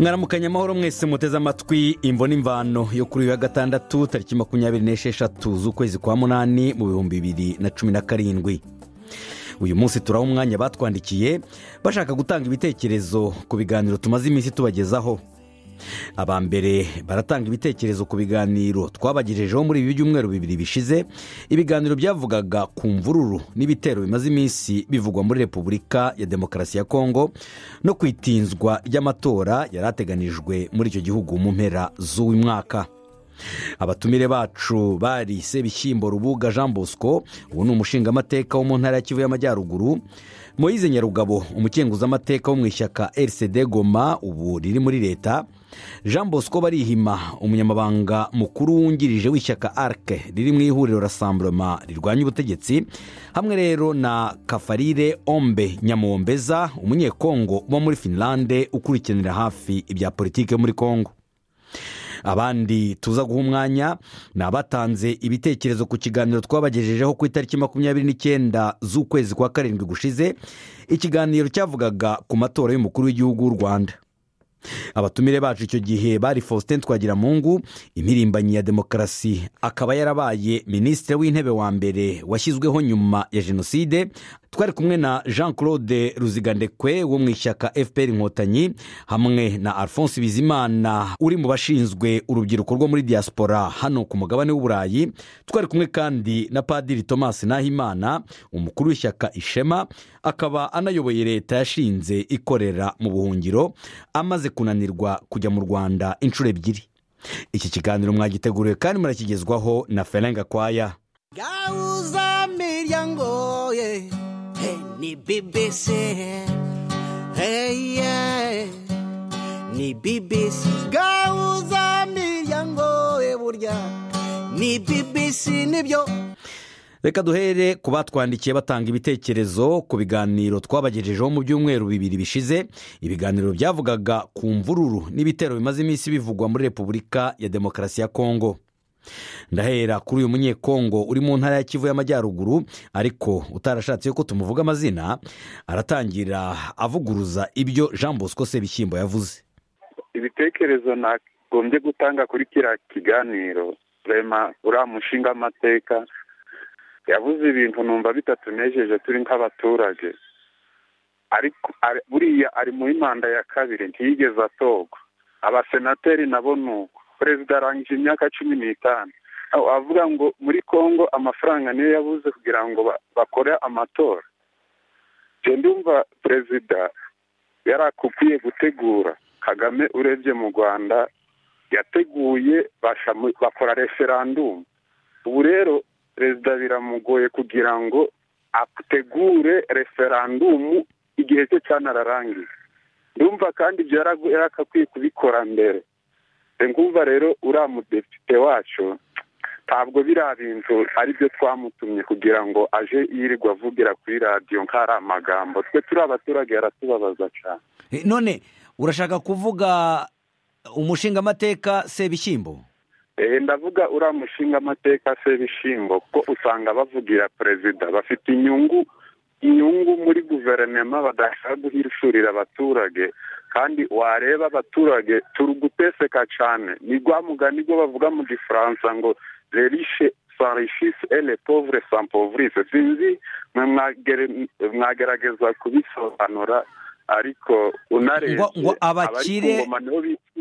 mwaramukanya amahoro mwese muteze amatwi imvo n'imvano yo kuri uyu wa gatandatu tariki makumyabiri n'esheshatu z'ukwezi kwa munani mu bihumbi bibiri na cumi na karindwi uyu munsi turaha umwanya batwandikiye bashaka gutanga ibitekerezo ku biganiro tumaze iminsi tubagezaho aba mbere baratanga ibitekerezo ku biganiro twabagejejeho muri ibi byumweru bibiri bishize ibiganiro byavugaga ku mvururu n'ibitero bimaze iminsi bivugwa muri repubulika ya demokarasi ya kongo no ku itinzwa ry'amatora yari ateganijwe muri icyo gihugu mu mpera z'uyu mwaka abatumire bacu bari sebishyimbo rubuga jean bosco ubu ni umushingamateka wo mu ntara ya kivu y'amajyaruguru moyize nyarugabo umukenguzamateka wo mu ishyaka rcd goma ubu riri muri leta jean bosco barihima umunyamabanga mukuru wungirije w'ishyaka arc riri mu ihuriro rasamburoma rirwanya ubutegetsi hamwe rero na kafarire ombe nyamuwombeza umunyekongo uba muri finlande ukurikiranira hafi ibya politiki muri kongo abandi tuza guha umwanya ni abatanze ibitekerezo ku kiganiro twabagejejeho ku itariki makumyabiri n'icyenda z'ukwezi kwa karindwi gushize ikiganiro cyavugaga ku matora y'umukuru w'igihugu w'u rwanda abatumire bacu icyo gihe bari faustin twagiramungu impirimbanyi ya demokarasi akaba yarabaye minisitiri w'intebe wa mbere washyizweho nyuma ya jenoside twari kumwe na jean claude ruzigandekwe wo mu ishyaka fpr inkotanyi hamwe na alphonse bizimana uri mu bashinzwe urubyiruko rwo muri diaspora hano ku mugabane w'uburayi twari kumwe kandi na padiri thomas nahimana umukuru w'ishyaka ishema akaba anayoboye leta yashinze ikorera mu buhungiro amaze kunanirwa kujya mu rwanda inshuro ebyiri iki kiganiro mwagiteguriwe kandi murakigezwaho na ferenga kwaya gauza miryango ye hey, ni bbc hey, yeah. ni bbc gauza miryango ye burya ni bbc nibyo reka duhere ku batwandikiye batanga ibitekerezo ku biganiro twabagejejeho mu byumweru bibiri bishize ibiganiro byavugaga ku mvururu n'ibitero bimaze iminsi bivugwa muri repubulika ya demokarasi ya kongo ndahera kuri uyu munyekongo uri mu ntara ya kivu y'amajyaruguru ariko utarashatse ko tumuvuga amazina aratangira avuguruza ibyo jean bosco sebishyimbo yavuze ibitekerezo nagombye gutanga kuri kiriya kiganiro rema uriya mushinga amateka yavuze ibintu numva bitatunejeje turi nk'abaturage ariko buriya ari muri manda ya kabiri ntiyigeze atorwa abasenateri nabo ni uko perezida arangije imyaka cumi n'itanu avuga ngo muri congo amafaranga niyo yabuze kugira ngo bakore amatora ndumva perezida yari akwiye gutegura kagame urebye mu rwanda yateguye bakora referandumu ubu rero perezida biramugoye kugira ngo ategure referandumu igihe cye cyane ararangiye ndumva kandi ibyo yari akwiye kubikora mbere ngumva rero uriya mudepite wacu ntabwo biriya bintu byo twamutumye kugira ngo aje yirirwa avugira kuri radiyo nk'ari amagambo twe turi abaturage yaratubabaza cyane none urashaka kuvuga umushinga amateka sebishyimbo ndavuga uriya mushinga amateka sebishyimbo kuko usanga bavugira perezida bafite inyungu inyungu muri guverinoma badashaka guhishurira abaturage kandi wareba abaturage turi guteseka cyane ni rwa mugani rwo bavuga mu gifaransa ngo rerishe sarishisi ele povure sampovurise sinzi mwagerageza kubisobanura ariko unarebye abakire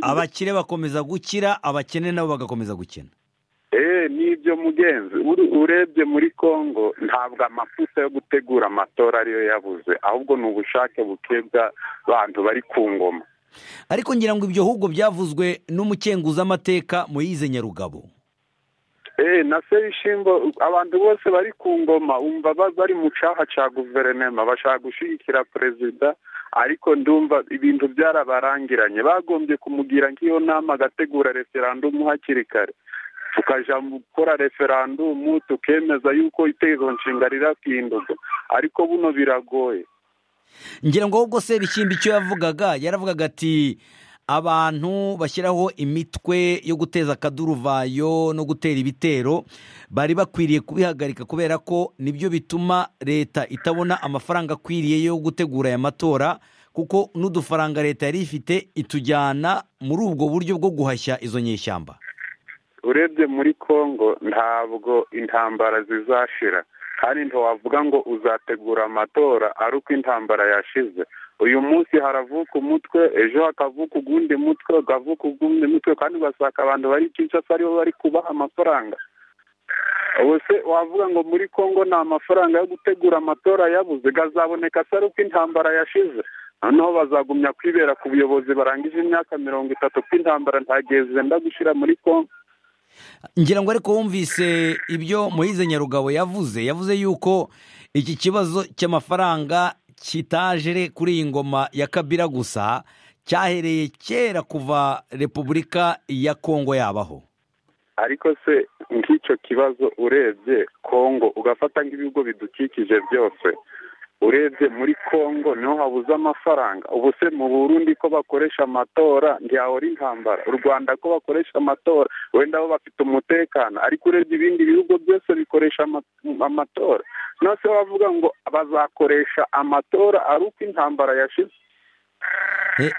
abakire bakomeza gukira abakene nabo bagakomeza gukena eee n'ibyo mugenzi urebye muri congo ntabwo amafuta yo gutegura amatora ariyo yabuze ahubwo ni ubushake buke bw'abantu bari ku ngoma ariko ngira ngo ibyo ahubwo byavuzwe n'umukenguzamateka muyize nyarugabo eee na se bishimbo abantu bose bari ku ngoma umva bari mu cyaha cya guverinoma bashaka gushyigikira perezida ariko ndumva ibintu byarabarangiranye bagombye kumugira nk'iyo nama agategura referandumu hakiri kare tukajya gukora referandumu tukemeza yuko itegeko nshinga rirahindurwa ariko buno biragoye ngira ngo ahubwo se bishyimba icyo yavugaga yaravugaga ati abantu bashyiraho imitwe yo guteza akaduruvayo no gutera ibitero bari bakwiriye kubihagarika kubera ko nibyo bituma leta itabona amafaranga akwiriye yo gutegura aya matora kuko n'udufaranga leta yari ifite itujyana muri ubwo buryo bwo guhashya izo nyishyamba urebye muri congo ntabwo intambara zizashira kandi ntiwavuga ngo uzategura amatora ari uko intambara yashize uyu munsi haravuka umutwe ejo hakavuka ugundi mutwe hakavuka ugundi mutwe kandi ugasanga abantu bari kinshasa aribo bari kubaha amafaranga ubu se wavuga ngo muri congo nta mafaranga yo gutegura amatora yabuze azaboneka atari uko intambara yashize noneho bazagumya kwibera ku buyobozi barangije imyaka mirongo itatu ko intambara gihe zenda gushyira muri congo ngira ngo ariko wumvise ibyo muhize nyarugabo yavuze yavuze yuko iki kibazo cy'amafaranga kitajere kuri iyi ngoma ya kabira gusa cyahereye kera kuva repubulika ya kongo yabaho ariko se nk'icyo kibazo urebye kongo ugafata nk'ibigo bidukikije byose urebye muri kongo niho habuze amafaranga ubu se mu burundi ko bakoresha amatora ntiyahora intambara u rwanda ko bakoresha amatora wenda bo bafite umutekano ariko urebye ibindi bihugu byose bikoresha amatora none se bavuga ngo bazakoresha amatora ari uko intambara yashize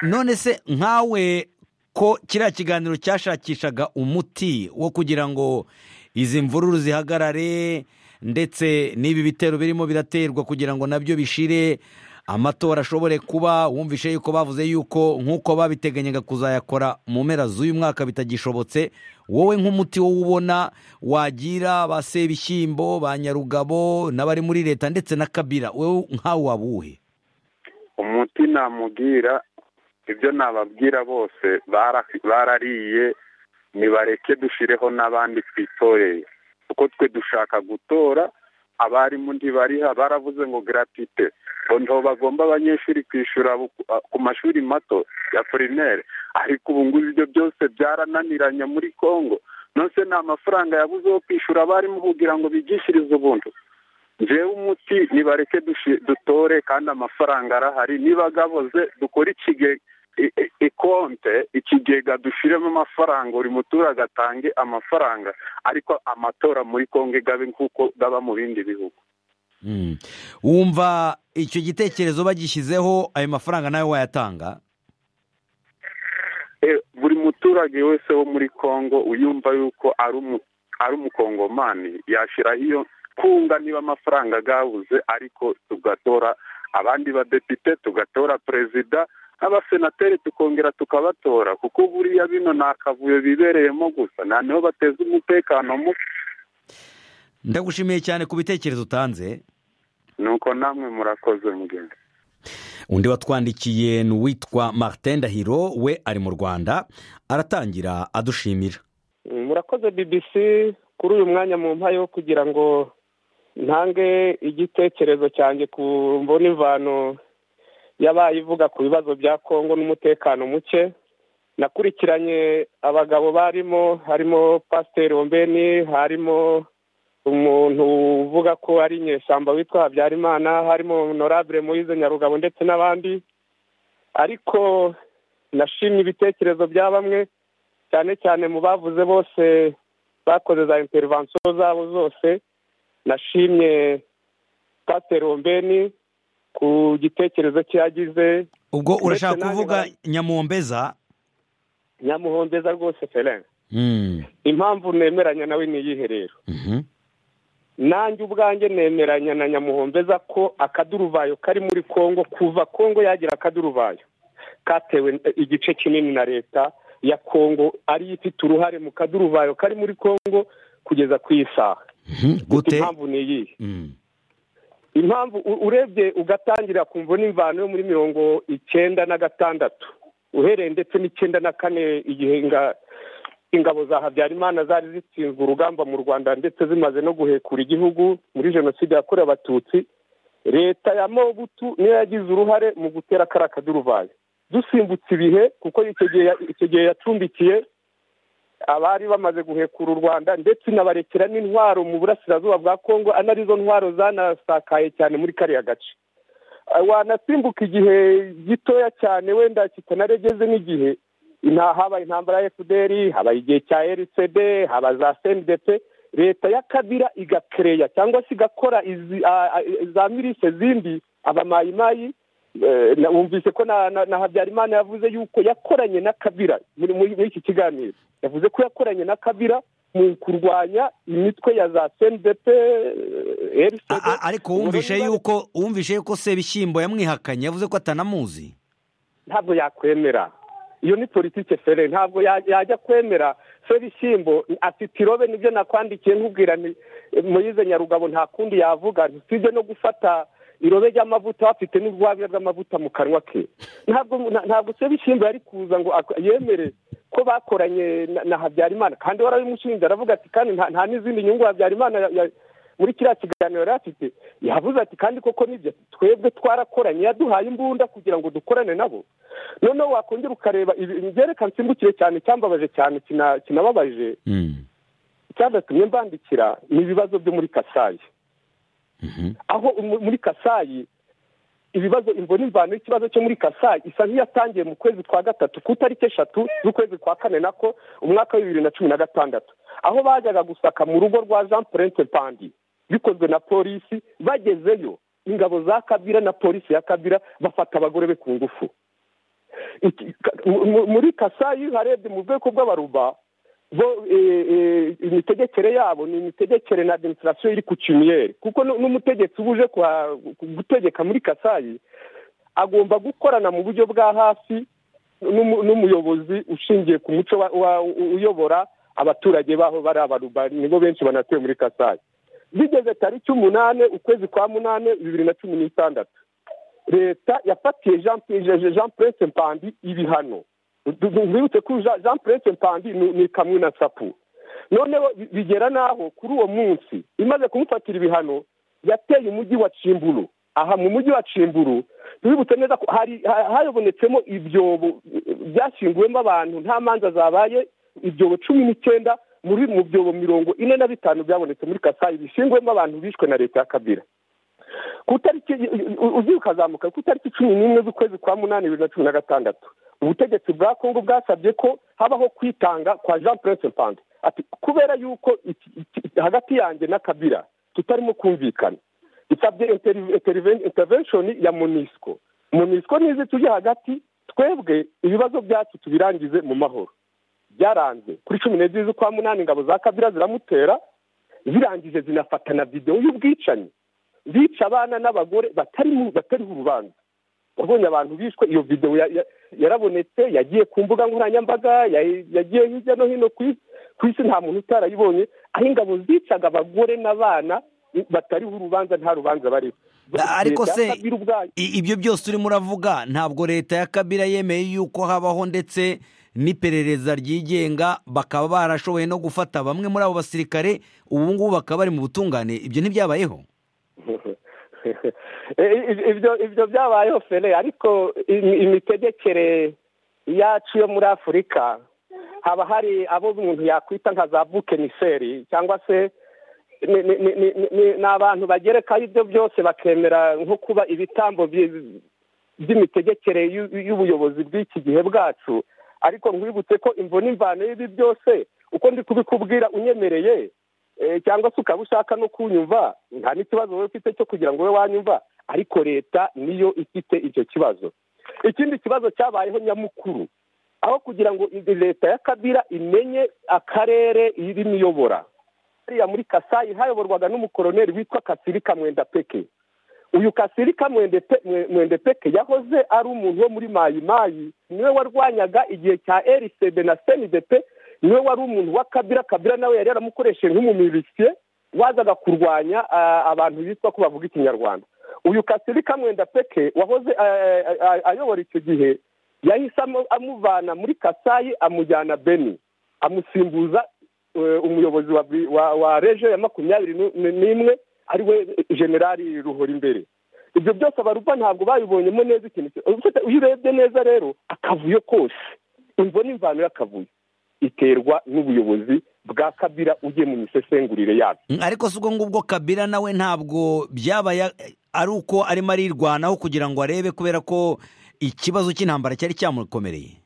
none se nkawe ko kiriya kiganiro cyashakishaga umuti wo kugira ngo izi mvururu zihagarare ndetse n'ibi bitero birimo biraterwa kugira ngo nabyo bishire amatora ashobore kuba wumvishe yuko bavuze yuko nk'uko babiteganyaga kuzayakora mu mpera z'uyu mwaka bitagishobotse wowe nk'umuti wowe ubona wagira ba sebishyimbo ba nyarugabo n'abari muri leta ndetse na kabira wowe nkawe wabuhe umuti namubwira ibyo nababwira bose barariye nibareke dushireho n'abandi twitoreye kuko twe dushaka gutora abarimu ntibariha baravuze ngo garatite noneho bagomba abanyeshuri kwishyura ku mashuri mato ya primaire ariko ubu ngubu ibyo byose byarananiranye muri congo nonese nta mafaranga yabuze yo kwishyura abarimu kugira ngo bigishirize ubuntu njyewe umuti nibareke dutore kandi amafaranga arahari nibagaboze dukore ikigega ikonte ikigega dushyiremo amafaranga buri muturage atange amafaranga ariko amatora muri kongo gabe nk'uko gaba mu bindi bihugu wumva icyo gitekerezo bagishyizeho ayo mafaranga nawe wayatanga buri muturage wese wo muri kongo uyumva yuko ari umukongomani yashyiraho iyo kunga niba amafaranga agabuze ariko tugatora abandi badepite tugatora perezida abasenateri tukongera tukabatora kuko buriya bino ni akavuyo bibereyemo gusa nta niho bateza umutekano muke ndagushimiye cyane ku bitekerezo utanze nuko namwe murakoze mugenzi undi watwandikiye ni uwitwa martin ndahiro we ari mu rwanda aratangira adushimira murakoze bbc kuri uyu mwanya mu mpa yo kugira ngo ntange igitekerezo cyanjye ku mbona imvano yabaye ivuga ku bibazo bya kongo n'umutekano muke nakurikiranye abagabo barimo harimo pasiteri ombeni harimo umuntu uvuga ko ari inyeshyamba witwa habyarimana harimo honorable muyize nyarugabo ndetse n'abandi ariko nashimye ibitekerezo bya bamwe cyane cyane mu bavuze bose bakoze za interivansiyo zabo zose nashimye pasiteri ombeni ku gitekerezo cyagize ubwo urashaka kuvuga nyamuhombeza nyamuhombeza rwose feren impamvu nemeranya nawe n'iyihe rero nanjye ubwanjye nemeranya na nyamuhombeza ko akaduruvayo kari muri congo kuva congo yagira akaduruvayo katewe igice kinini na leta ya congo ariyo ifite uruhare mu kaduruvayo kari muri congo kugeza ku isaha impamvu ni iyihe impamvu urebye ugatangira ku mvune imvano yo muri mirongo icyenda na gatandatu uhereye ndetse n'icyenda na kane igihe ingabo za habyarimana zari zitsinzwe urugamba mu rwanda ndetse zimaze no guhekura igihugu muri jenoside yakorewe abatutsi leta ya mobutu niyo yagize uruhare mu gutera kariya kaduruvayo dusimbutse ibihe kuko icyo gihe yacumbikiye abari bamaze guhekura u rwanda ndetse inabarekera n'intwaro mu burasirazuba bwa congo anarizo ntwaro zanasakaye cyane muri kariya gace wanasimbuka igihe gitoya cyane wenda kitanaregeze n'igihe habaye intambara ya efuperi habaye igihe cya rcd haba za sendetse leta ya kabira igakereya cyangwa se igakora za mirise zindi abamayimayi wumvise ko na habyarimana yavuze yuko yakoranye na kabira muri iki kiganiro yavuze ko yakoranye na kabira mu kurwanya imitwe ya za sendepe ariko wumvishe yuko wumvishe yuko sebishyimbo yamwihakanye yavuze ko atanamuzi ntabwo yakwemera iyo ni politike fere ntabwo yajya kwemera sebishyimbo afite irobe nibyo nakwandikiye nkubwira muyize nyarugabo nta kundi yavuga ntitujye no gufata irobe ry'amavuta bafite n'ubwabya bw'amavuta mu kanwa ke ntabwo se bishyimbo yari kuza ngo yemere ko bakoranye na habyarimana kandi warabimushinze aravuga ati kandi nta n'izindi nyungu habyarimana muri kiriya kiganiro yari afite yavuze ati kandi koko nibyo twebwe twarakoranye yaduhaye imbunda kugira ngo dukorane nabo noneho wakongera ukareba ibyerekana nsimbukire cyane cyambabaje cyane kinababaje cyadatumye mbandikira ni ibibazo byo muri kasayi aho muri kasayi ibibazo imvura imvano y'ikibazo cyo muri kasayi isa nk'iyatangiye mu kwezi kwa gatatu ku itariki eshatu z'ukwezi kwa kane nako umwaka wa bibiri na cumi na gatandatu aho bajyaga gusaka mu rugo rwa jean purente pandi bikozwe na polisi bagezeyo ingabo za kabira na polisi ya kabira bafata abagore be ku ngufu muri kasayi harebye mu bwoko bw'abaruba bo imitegekere yabo ni imitegekere na demonstrasiyo iri ku cimiyeri kuko n'umutegetsi uba uje gutegeka muri kasayi agomba gukorana mu buryo bwa hafi n'umuyobozi ushingiye ku muco uyobora abaturage baho bari abaruba nibo benshi banatuye muri kasayi bigeze tariki umunani ukwezi kwa munani bibiri na cumi n'itandatu leta yafatiye jean purese mpandi ibihano nzibutse ko jean purete mpandi ni kamwe na sapu noneho bigera n'aho kuri uwo munsi imaze kumufatira ibihano yateye umujyi wa cimburu aha mu mujyi wa cimburu ntibibutse neza ko hayobonetsemo ibyobo byashyinguwemo abantu nta manza zabaye ibyobo cumi n'icyenda muri mu byobo mirongo ine na bitanu byabonetse muri kasayi bishinguwemo abantu bishwe na leta ya kabira ku itariki uzi ukazamuka ku itariki cumi n'imwe z'ukwezi kwa munani bibiri na cumi na gatandatu ubutegetsi bwa kongo bwasabye ko habaho kwitanga kwa jean purese mpande ati kubera yuko hagati yanjye na kabira tutarimo kumvikana isabye intervention ya munisiko munisiko nizi tujye hagati twebwe ibibazo byacu tubirangize mu mahoro byaranze kuri cumi n'ebyiri z'ukwa munani ingabo za kabira ziramutera zirangije zinafatana videwo y'ubwicanyi bica abana n'abagore batariho urubanza wabonye abantu bishwe iyo videwo yarabonetse yagiye ku mbuga nkoranyambaga yagiye hirya no hino ku isi nta muntu utarayibonye aho ingabo zicaga abagore n'abana batariho urubanza nta rubanza bariho ariko se ibyo byose urimo uravuga ntabwo leta ya kabira yemeye yuko habaho ndetse n'iperereza ryigenga bakaba barashoboye no gufata bamwe muri abo basirikare ubu ngubu bakaba bari mu butungane ibyo ntibyabayeho ibyo byabayeho fere ariko imitegekere yacu yo muri afurika haba hari abo umuntu yakwita nka za bukeniseri cyangwa se ni abantu bagerekaho ibyo byose bakemera nko kuba ibitambo by'imitegekere y'ubuyobozi bw'iki gihe bwacu ariko nkwibutse ko imvune imvano y'ibi byose uko ndi kubikubwira unyemereye cyangwa se ukaba ushaka no kunyumva nta n'ikibazo wowe ufite cyo kugira ngo ube wanyumva ariko leta niyo ifite icyo kibazo ikindi kibazo cyabayeho nyamukuru aho kugira ngo leta ya kabira imenye akarere irimo iyobora hariya muri kasayi hayoborwaga n'umukoroneri witwa kasirika mwendapeke uyu kasirika mwendepeke yahoze ari umuntu wo muri mayimayi niwe warwanyaga igihe cya erisede na senidepe niwe wari umuntu wa kabira kabira nawe yari yaramukoresheje nk'umumilisiye wazaga kurwanya abantu bitwa ko bavuga ikinyarwanda uyu kasirika mwenda peke wahoze ayobora icyo gihe yahise amuvana muri kasayi amujyana beni amusimbuza umuyobozi wa reje ya makumyabiri n'imwe ari we generali ruhora imbere ibyo byose abarupa ntabwo babibonyemo neza ikintu iyo urebye neza rero akavuyo kose imvo n'imvano y'akavuyo iterwa n'ubuyobozi bwa kabira ugiye mu misesengurire yabyo ariko si ubwo ngubwo kabira nawe ntabwo byaba ari uko arimo arirwanaho kugira ngo arebe kubera ko ikibazo cy'intambara cyari cyamukomereye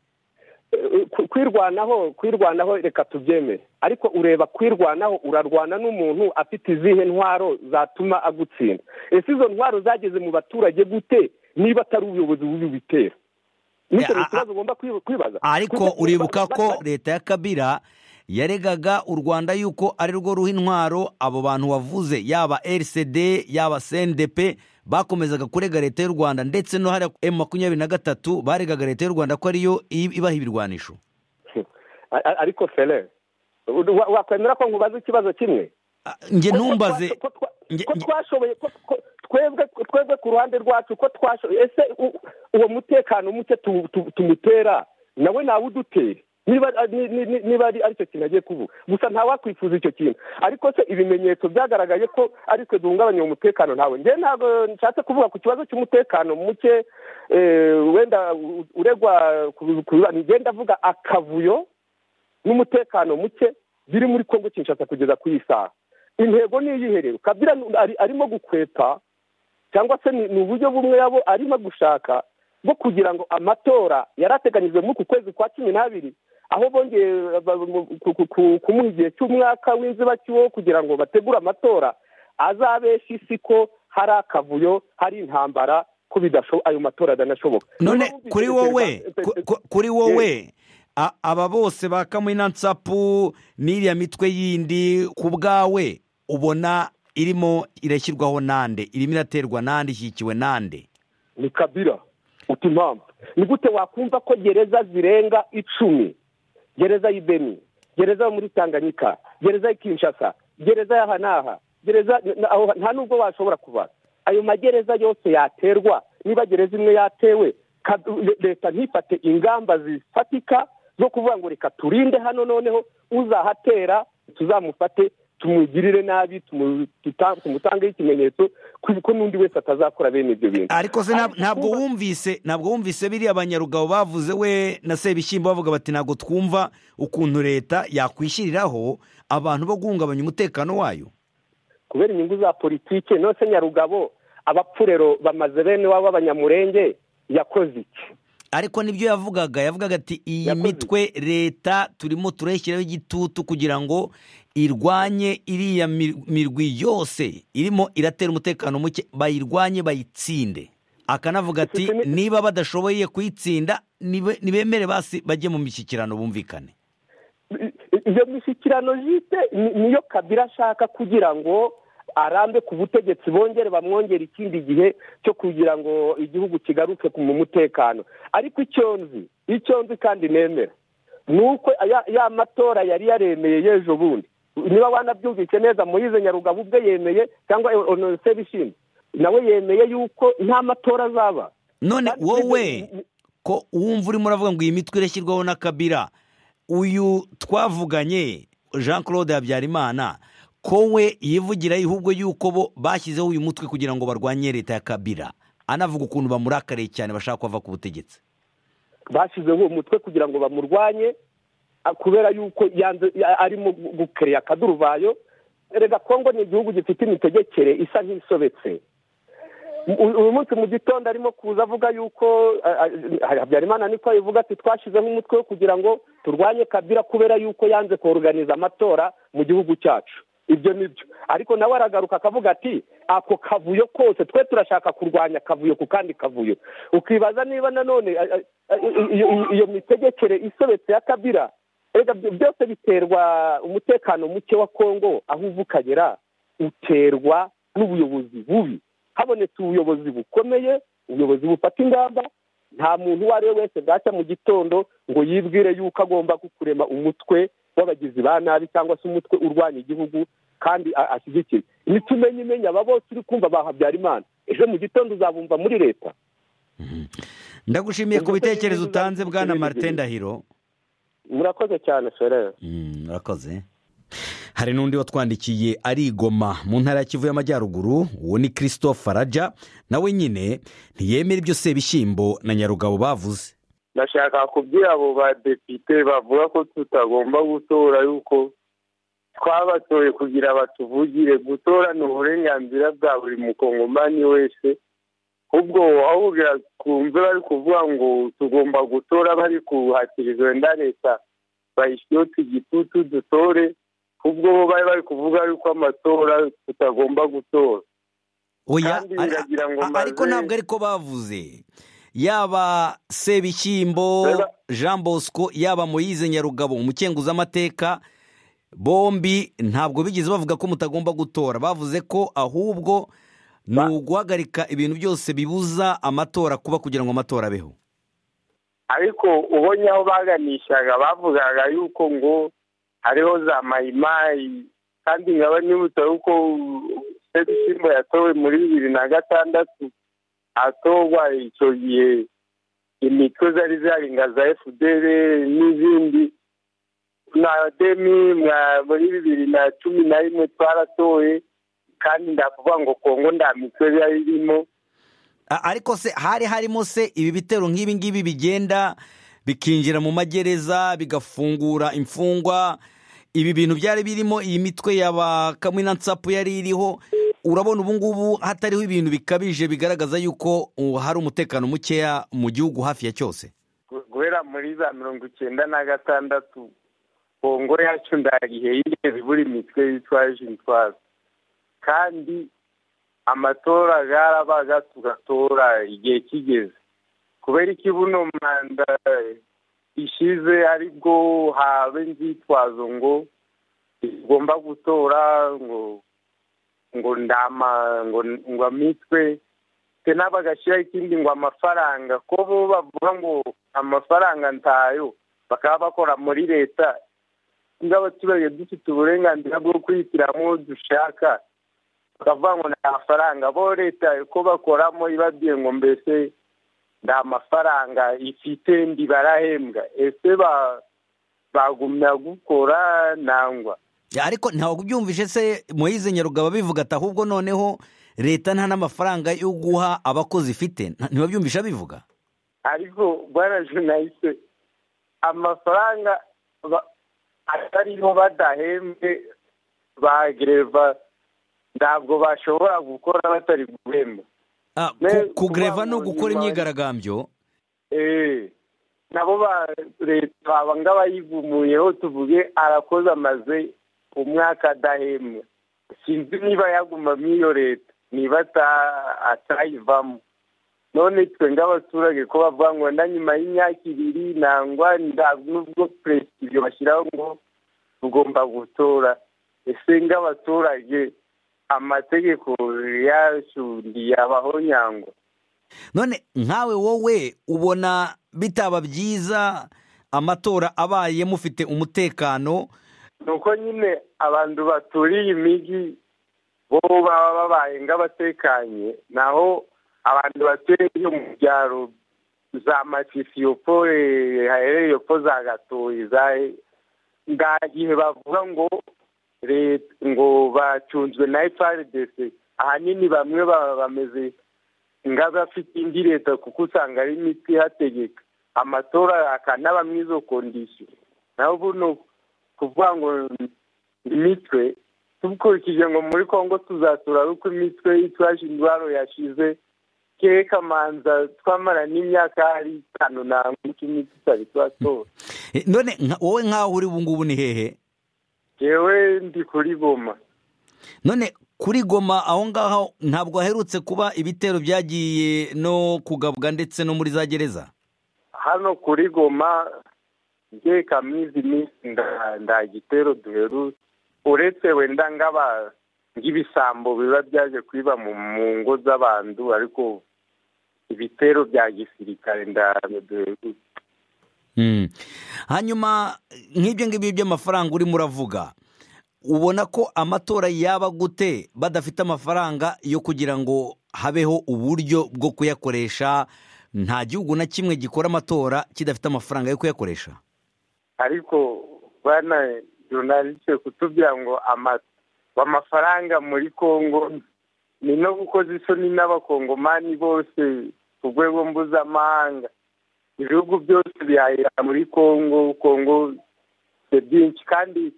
kwirwanaho kwirwanaho reka tubyemere ariko ureba kwirwanaho urarwana n'umuntu afite izihe ntwaro zatuma agutsinda ese izo ntwaro zageze mu baturage gute niba atari ubuyobozi bubi bubitera nicyo ni Eh, a- ikibazo ugomba kwiba- kwibaza ariko Kuko- uribuka ba- ko ba- leta ya kabira yaregaga u rwanda yuko ari rwo ruha intwaro abo bantu wavuze yaba rcd yaba cndp bakomezaga kurega leta y'u rwanda ndetse no hariya emu makumyabiri na gatatu baregaga leta y'u rwanda ko ariyo i- ibaha ibirwanisho A- a- ariko fere wa- wakwemera ko nkubaza ikibazo kimwe Ah, njye Ko- ko ntumbaze twa- ko twa- Nge- ko nge- twashoboye ko- ko- twebwe twebwe ku ruhande rwacu ko twashoboye ese u- uwo mutekano muke tu- tu- tumutera nawe ntawudutere niba ni- ni- ni- niba ari aricyo kintu agiye kuvuga gusa ntawakwifuza icyo kintu ariko se ibimenyetso byagaragaye ko ari twe duhungabanya umutekano ntawe njye ntabwo nshatse kuvuga ku kibazo cy'umutekano muke eh, wenda u- uregwa ku- ku- njye ndavuga akavuyo n'umutekano muke biri muri kongo kinshasa kugeza ku isaha intego ni iyihe rero kabira nu- ari- arimo gukweta cyangwa se ni ni uburyo bumwe yabo arimo gushaka bwo kugira ngo amatora yari ateganyijwe muri uku kwezi kwa cumi n'abiri aho bongeye ba- mu- ku- ku- ku- kumuha igihe cy'umwaka w'inzibacyuho kugira ngo bategure amatora azabesha isi ko hari akavuyo hari intambara ko bidasho- ayo matora adanashoboka none Niba wumvise kuri ibyo wowe Perezida- ku- ku- kuri wowe a- aba bose ba kamunansapu n'iriya mitwe yindi ku bwawe ubona irimo irashyirwaho nande irimo iraterwa nande ishyikiwe nande ni kabira uti impamvu ni gute wakumva ko gereza zirenga icumi gereza y'i beni gereza yo muri tanganyika gereza y'i kinshasa gereza y'aha n'aha gereza n- aho- nta nubwo washobora kubara ayo magereza yose yaterwa niba gereza imwe yatewe ka- le- leta ntifate ingamba zifatika zo kuvuga ngo reka turinde hano noneho uzahatera tuzamufate tumugirire nabi tumu- tuta- tumutangeho ikimenyetso ko- ko n'undi wese atazakora bene ibyo bintu ariko se nta- Ariko ntabwo kuba- wumvise ntabwo wumvise biriya banyarugabo bavuze we na sebishyimbo bavuga bati ntabwo twumva ukuntu leta yakwishyiriraho abantu bo guhungabanya umutekano wayo kubera inyungu za politiki nose nyarugabo abapfurero bamaze bene wabo b'abanyamurenge yakoze iki ariko nibyo yavugaga yavugaga ati iyi Yakoze mitwe leta turimo turayishyiraho igitutu kugira ngo irwanye iriya mir- mirwi yose irimo iratera umutekano muke bayirwanye bayitsinde akanavuga ati Ifite ni- niba badashoboye kuyitsinda nibe- nibemere basi bajye mu mishyikirano bumvikane I- i- iyo mishyikirano jite ni- niyo kabira ashaka kugira ngo arambe ku butegetsi bongere bamwongere ikindi gihe cyo kugira ngo igihugu kigaruke ku- mu mutekano ariko icyo nzi icyo nzi kandi nemera ni uko ya- ya matora yari yaremeye y'ejo bundi niba wanabyumvise neza muyize nyarugabo ubwe yemeye cyangwa ononse bishimye nawe yemeye yuko nta matora azaba none Kandi wowe ni- ni- ko wumva urimo uravuga ngo iyi mitwe irashyirwaho na kabira uyu twavuganye jean claude habyarimana ko we yivugira ahubwo yuko bo bashyizeho uyu mutwe kugira ngo barwanye leta ya kabira anavuga ukuntu bamurakariye cyane bashaka ko ava ku butegetsi bashyizeho uwo mutwe kugira ngo bamurwanye a- kubera yuko yanze- ya- arimo gu- gukereya akaduruvayo rega kongo ni igihugu gifite imitegekere isa nk'isobetse U- uyu munsi mu gitondo arimo kuza avuga yuko a- a- habyarimana niko abivuga ati twashyizeho umutwe wo kugira ngo turwanye kabira kubera yuko yanze koruganiza amatora mu gihugu cyacu ibyo ni byo ariko nawe aragaruka akavuga ati ako kavuyo kose twe turashaka kurwanya akavuyo ku kandi kavuyo ukibaza niba nanone a- a- a- i- i- iyo mitegekere isobetse ya kabira erega byo- byose biterwa umutekano muke wa kongo aho uva ukagera uterwa n'ubuyobozi bubi habonetse ubuyobozi bukomeye ubuyobozi bufata ingamba nta muntu uwo ari we wese bwacya mu gitondo ngo yibwire yuko agomba kurema umutwe w'abagizi ba nabi cyangwa se umutwe urwanya igihugu kandi a- ashyigikiye nitumenye imenye aba bose uri kumva ba habyarimana ejo mu gitondo uzabumva muri leta ndagushimiye ku Ubwo se bitekerezo niba utanze uzabivuga bwana ibindi martin bintu? ndahiro murakoze cyane ferere Mm, urakoze hari n'undi watwandikiye arigoma mu ntara ya kivu y'amajyaruguru uwo ni christophe rajya nawe nyine ntiyemera ibyo sebishyimbo na nyarugabo bavuze ndashaka kubwira abo badepite bavuga ko tutagomba gutora yuko twabatoye kugira batuvugire gutora ni uburenganzira bwa buri mukongomani wese ubwo wahugira kumve bari kuvuga ngo tugomba gutora bari kuhatiriza wenda leta bayishyireho igitutu dutore ubwo bo bari bari kuvuga yuko amatora tutagomba gutora oya kandi biragira ngo a- a- ariko mbaze- ntabwo ariko bavuze yaba sebishyimbo Reba- jean bosco yaba moyize nyarugabo umukenguza amateka bombi ntabwo bigeze bavuga ko mutagomba gutora bavuze ko ahubwo ni uguhagarika ibintu byose bibuza amatora kuba kugira ngo amatora abeho ariko ubonye aho baganishaga bavugaga yuko ngo hariho za mayimayi kandi nkaba nibutsa yuko sebishyimbo yatowe muri bibiri na gatandatu atorwa icyo gihe imitwe zari zaringa za fdr n'izindi na demi mwa- muri bibiri na cumi na rimwe twaratoye kandi ndakuvuga ngo kongo nta mitwe yari irimo A- ariko se hari harimo se ibi bitero nk'ibi ngibi bigenda bikinjira mu magereza bigafungura imfungwa ibi bintu byari birimo iyi mitwe ya ba kamwina nsapu yari iriho urabona ubu ngubu hatariho ibintu bikabije bigaragaza yuko uh, hari umutekano mukeya mu gihugu hafi ya cyose gu- guhera muri za mirongo icyenda na gatandatu kongo yacu nta gihe yigeze ibura imitwe yitwaje intwaro kandi amatora yarabaga tugatora igihe kigeze kubera iki buno manda ishize aribwo habe inzitwazo ngo ntitugomba gutora ngo ngo ndama ngo ngo amitwe ndetse n'abagashyiraho ikindi ngo amafaranga ko bo bavuga ngo amafaranga ntayo bakaba bakora muri leta niba abaturage dufite uburenganzira bwo kwihitiramo uwo dushaka bakavuga ngo nta mafaranga bo leta ko bakoramo ibabwiye ngo mbese nta mafaranga ifite ndibarahembwa ese ba- bagumya gukora nangwa Ya, ariko ntabwo ubyumvise se moyize nyarugaba bivuga ati ahubwo noneho leta nta n'amafaranga yo guha abakozi ifite Nta- ntiwabyumvishe abivuga ariko bwana journaliste amafaranga ba- atariho badahembwe ba gereva ntabwo bashobora gukora batari guhemba Ah, ku- Ne- kugreva ni kuba mu ugukora nyuma- imyigaragambyo Eh, nabo ba leta baba ngabayigumuyeho tuvuge arakoze amaze umwaka adahembwa sinzi niba yagumamo iyo leta niba ata- atayivamo none twe ng'abaturage ko bavuga ngo na nyuma y'imyaka ibiri nangwa nda- nubwo perezida ibyo bashyiraho ngo tugomba gutora ese ng'abaturage amategeko yashundiye abaho nyangwa none nkawe wowe ubona bitaba byiza amatora abaye mufite umutekano nuko nyine abantu baturiye imijyi bo baba babaye nk'abatekanye naho abantu batuye yo mu byaro za matisiyopo hahereyepo za gatoyi za nta gihe bavuga ngo leta ngo bacunzwe na frdc ahanini bamwe baba bameze nk'abafite indi leta kuko usanga ari imiti ihategeka amatora akanaba muri izo kondisiyo naho buno kuvuga ngo imitwe dukurikije ngo muri congo tuzatura uko imitwe yitwaje indwara yashize ke kamanza twamara n'imyaka ari itanu ntabwo imitwe itari twatora Eh, none nka- wowe nkaho uri ubu ngubu ni hehe yewe ndi kuri goma none kuri goma aho ngaho ntabwo haherutse kuba ibitero byagiye no kugabwa ndetse no muri za gereza hano kuri goma nge kamizi iminsi nda- nda gitero duheru uretse wenda ng'aba nk'ibisambo biba byaje kwiba mu mu ngo z'abantu ariko ibitero bya gisirikare nda- duheru Mm. hanyuma nk'ibyo ngibyo by'amafaranga urimo uravuga ubona ko amatora yaba gute badafite amafaranga yo kugira ngo habeho uburyo bwo kuyakoresha nta gihugu na kimwe gikora amatora kidafite amafaranga yo kuyakoresha ariko bana journaliste kutubwira ngo ama- amafaranga muri congo ni no gukoza isoni n'abakongomani bose ku rwego mpuzamahanga ibihugu byose bihahira muri congo congo ni byinshi kandi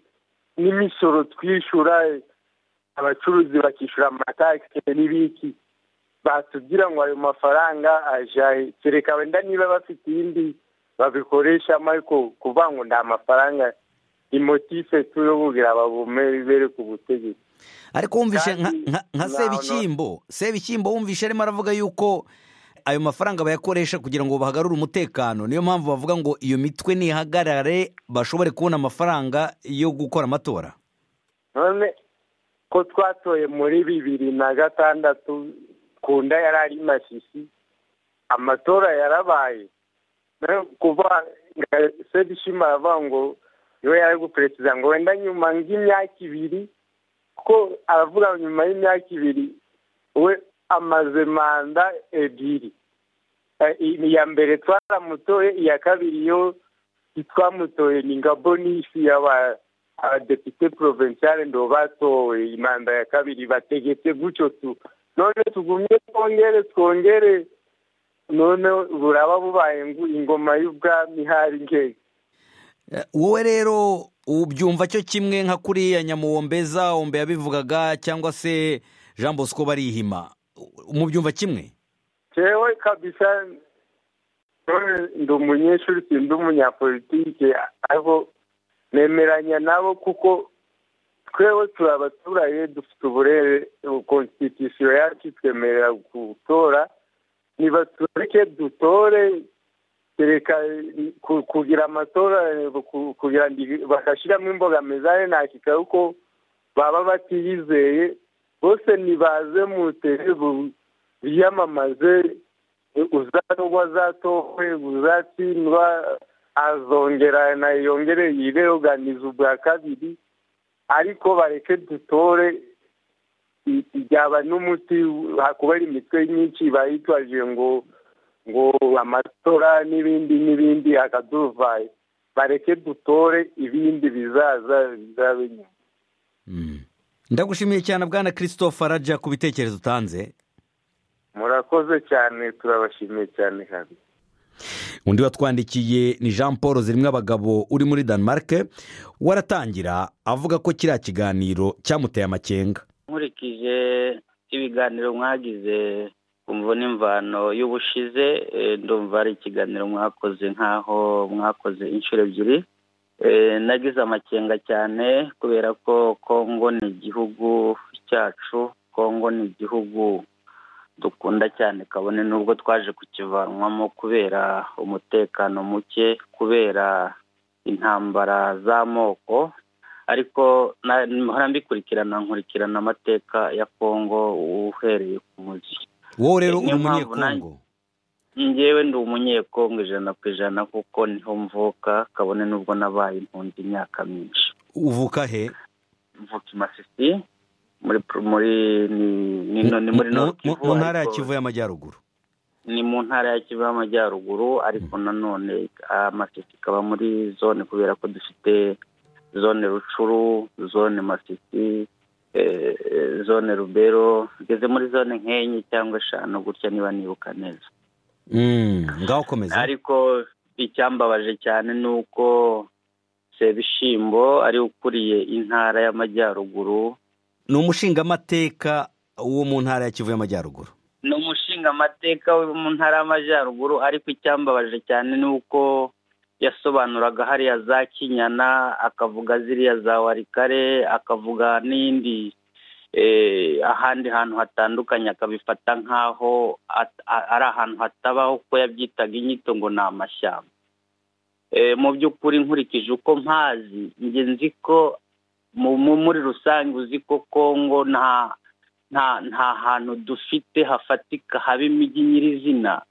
n'imisoro twishura abacuruzi bakishyura amatakisi n'ibiki batubwira ngo ayo mafaranga aja he? kereka wenda niba bafite iyindi babikoresha ariko kuvuga ngo nta mafaranga imotife turabubwira babumere bere ku butegetsi ariko wumvishe nka- Kandi nka- nka nta- sebishyimbo sebishyimbo wumvishe arimo aravuga yuko ayo mafaranga bayakoresha kugira ngo bahagarure umutekano niyo mpamvu bavuga ngo iyo mitwe nihagarare bashobore kubona amafaranga yo gukora amatora none ko twatoye muri bibiri na gatandatu kunda yari ari masisi amatora yarabaye Nayo kuva sebishima aravuga ngo niwe yari guperezida ngo wenda nyuma nk'imyaka ibiri ko aravuga ngo nyuma y'imyaka ibiri we amaze manda ebyiri Eh, iya mbere twaramutoye iya kabiri yo twamutoye ni nka bonisi y'aba abadepite porovensiale ndo batowe imanda ya kabiri bategetse gutyo tu none tugumye twongere twongere none buraba bubaye ngo ingoma y'ubwami ihari ngenge Eh, wowe rero ubyumva cyo kimwe nka kuriya nyamuwombeza wombe yabivugaga cyangwa se jean bosco barihima mubyumva kimwe jewe kabisa none ndi umunyeshuri si ndi umunyapolitike ariko nemeranya nabo kuko twewe turi abaturage dufite uburere konstitusiyo yacu itwemerera gutora nibatureke dutore kereka ku- kugira amatora ku- kugira ngo bagashyiramo imbogamizi ari nakika kuko baba batiyizeye bose nibaze mutere bu- biyamamaze uzatorwa azatowe uzatsindwa azongera na yongere yireoganiza ubwa kabiri ariko bareke dutore i- byaba n'umuti hakubera imitwe myinshi bayitwaje ngo ngo amatora n'ibindi n'ibindi akaduvaye bareke dutore ibindi bizaza bizabe nyuma Mm. ndagushimiye cyane bwana christophe araja ku bitekerezo utanze murakoze cyane turabashimiye cyane kabiri undi watwandikiye ni jean paul zirimo abagabo uri muri denmark waratangira avuga ko kiriya kiganiro cyamuteye amakenga nkurikije ibiganiro mwagize kumva n'imvano y'ubushize eh, ndumva ari ikiganiro mwakoze nk'aho mwakoze inshuro ebyiri Eh, nagize amakenga cyane kubera ko kongo ni igihugu cyacu kongo ni igihugu dukunda cyane kabone n'ubwo twaje kukivanwamo kubera umutekano muke kubera intambara z'amoko ariko na- mpora mbikurikirana nkurikirana amateka ya kongo uhereye ku muzi wowe rero uri Niyo mpamvu umunyekongo ngewe ndi umunyekongo ijana ku ijana kuko niho mvuka kabone n'ubwo nabaye impunzi imyaka myinshi uvuka he mvuka i masisi muri muri ni- ni no- ni muri Mu- Nord mu- Kivu, mu ntara ya ariko- kivu y'amajyaruguru ni mu ntara ya kivu y'amajyaruguru ariko nanone amasisi ikaba muri zone kubera ko dufite zone rucuru zone masisi eh, eh, zone rubero ngeze muri zone nk'enye cyangwa eshanu gutya niba nibuka neza Mm, ngaho komeza ariko icyambabaje cyane ni uko sebishyimbo ari we ukuriye intara y'amajyaruguru ni umushingamateka wo mu ntara ya kivu y'amajyaruguru ni umushinga amateka wo mu ntara y'amajyaruguru ariko icyambabaje cyane ni uko yasobanuraga hariya za kinyana akavuga ziriya za warikare akavuga n'indi eh, ahandi hantu hatandukanye akabifata nk'aho at- a- ari ahantu hatabaho kuko yabyitaga inyito ngo ni amashyamba Eh, mu by'ukuri nkurikije uko mpazi njye nzi ko mu- mu- muri rusange uzi ko kongo nta nta nta hantu dufite hafatika haba imijyi nyirizina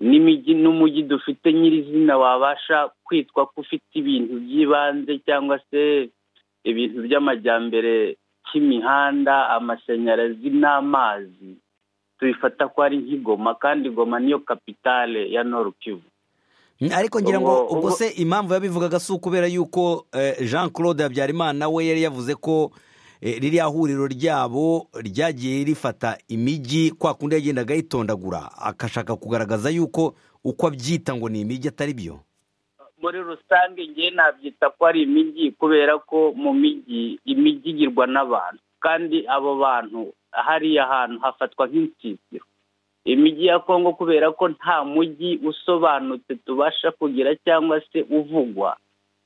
n'imijyi n'umujyi dufite nyirizina wabasha kwitwa ko ufite ibintu by'ibanze cyangwa se ibintu by'amajyambere cy'imihanda amashanyarazi n'amazi tubifata ko ari nk'igoma kandi igoma niyo kapitale ya Nord Kivu Mm, ariko ngira ngo Ubwo- ubwo ubwo- se impamvu yabivugaga si ukubera yuko eh, jean claude habyarimana we yari yavuze ko eh, ririya huriro ryabo ryagiye rifata imijyi kwa kundi yagendaga yitondagura agashaka kugaragaza yuko uko abyita ngo ni imijyi atari byo muri rusange ngewe nabyita ko ari imijyi kubera ko mu mijyi imijyi igirwa n'abantu kandi abo bantu hariya hantu hafatwa nk'insisiro imijyi ya kongo kubera ko nta mujyi usobanutse tubasha kugira cyangwa se uvugwa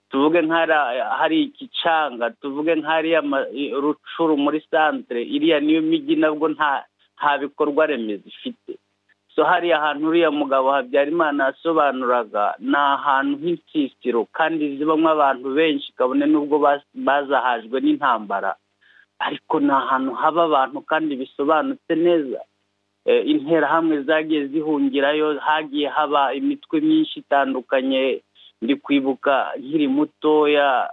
tuvuge nk'ahari igicanga tuvuge nk'ahariya rucuru muri santire iriya niyo mijyi nabwo nta bikorwa remezo ifite so hariya hantu uriya mugabo habyarimana yasobanuraga ni ahantu h'insisiro kandi zibamo abantu benshi kabone n'ubwo bazahajwe n'intambara ariko ni ahantu haba abantu kandi bisobanutse neza interahamwe zagiye zihungirayo hagiye haba imitwe myinshi itandukanye ndi kwibuka nkiri mutoya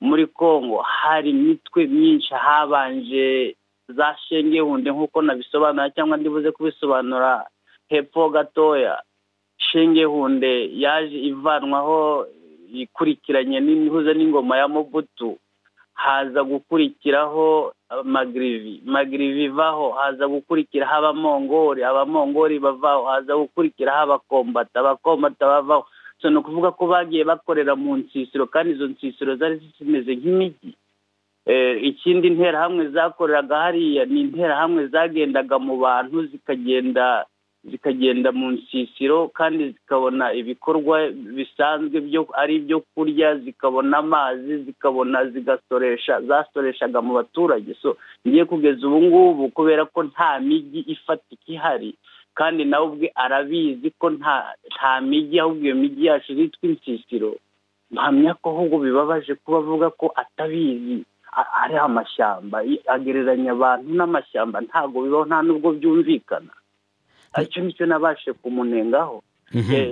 muri congo hari imitwe myinshi habanje za shengehunde nk'uko nabisobanura cyangwa ndibuze kubisobanura hepfo gatoya shengehunde yaje ivanwaho ikurikiranye n'ihuza n'ingoma ya mobutu haza gukurikiraho magirivi magirivi ivaho haza gukurikiraho abamongori abamongori bavaho haza gukurikiraho abakombata abakombata bavaho so ni ukuvuga ko bagiye bakorera mu nsisiro kandi izo nsisiro zari zimeze nk'imijyi ikindi interahamwe zakoreraga hariya ni interahamwe zagendaga mu bantu zikagenda zikagenda mu nsisiro kandi zikabona ibikorwa bisanzwe byo ari ibyo kurya zikabona amazi zikabona zigasoresha zasoreshaga mu baturage so ngiye kugeza ubu ngubu kubera ko nta mijyi ifatika ihari kandi nawe ubwe arabizi ko nta mijyi ahubwo iyo mijyi yacu yitwa insisiro mpamya ko ahubwo bibabaje kuba avuga ko atabizi ari amashyamba agereranya abantu n'amashyamba ntabwo bibaho nta n'ubwo byumvikana icyo nicyo nabashe kumunengaho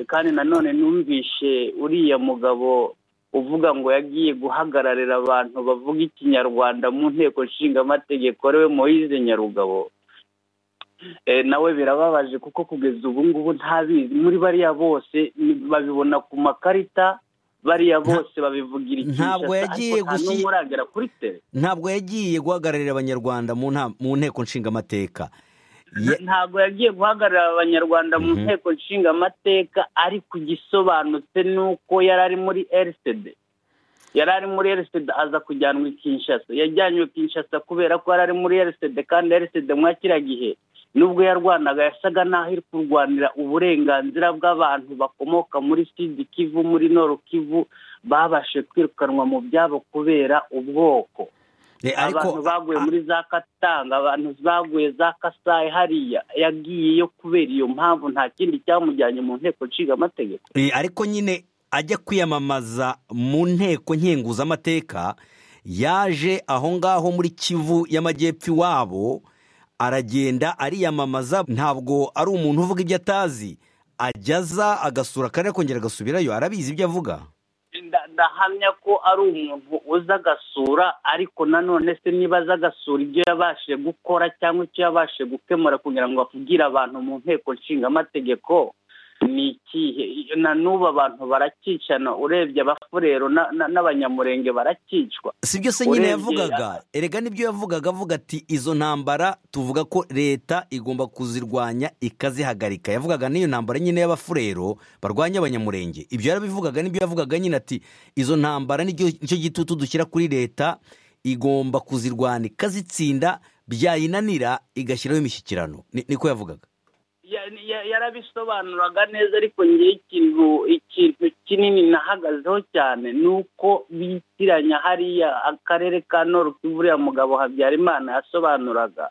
kandi nanone numvishe uriya mugabo uvuga ngo yagiye guhagararira abantu bavuga ikinyarwanda mu nteko nshingamategeko ariwe Moise nyarugabo nawe birababaje kuko kugeza ubu ngubu ntabizi muri bariya bose babibona ku makarita bariya bose babivugira ntabwo yagiye uragera kuri tere ntabwo yagiye guhagararira abanyarwanda mu nteko nshingamateka ntabwo yagiye guhagararira abanyarwanda mu nteko nshingamateka ariko igisobanutse ni uko yari ari muri erisede yari ari muri erisede aza kujyanwa i kinshasa yajyanywe kinshasa kubera ko yari ari muri erisede kandi erisede mwakira gihe nubwo yarwanaga yasaga n'aho iri kurwanira uburenganzira bw'abantu bakomoka muri sidi kivu muri noru kivu babashe kwirukanwa mu byabo kubera ubwoko abantu baguye muri za katanga abantu baguye za kasayi hariya yagiyeyo kubera iyo mpamvu nta kindi cyamujyanye mu nteko nshingamateko ariko nyine ajya kwiyamamaza mu nteko nkenguzamateka yaje aho ngaho muri kivu y'amajyepfo iwabo aragenda ariyamamaza ntabwo ari umuntu uvuga ibyo atazi ajyaza agasura akarere akongera agasubirayo arabizi ibyo avuga ndahamya ko ari umuntu uza agasura ariko nanone se niba aza agasura ibyo yabashije gukora cyangwa icyo yabashije gukemura kugira ngo avugire abantu mu nteko nshingamategeko ni ikihe na n'ubu abantu baracyicana urebye abafurero n'abanyamurenge barakicwa si byo se nyine yavugaga erega nibyo yavugaga avuga ati izo ntambara tuvuga ko leta igomba kuzirwanya ikazihagarika yavugaga n'iyo ntambara nyine y'abafurero barwanya abanyamurenge ibyo yarabivugaga nibyo yavugaga nyine ati izo ntambara nicyo gitutu dushyira kuri leta igomba kuzirwanya ikazitsinda byayinanira igashyiraho imishyikirano niko yavugaga yarabisobanuraga neza ariko ngewe ikintu ikintu kinini nahagazeho cyane ni uko bitiranya hariya akarere ka noruki uriya mugabo habyarimana yasobanuraga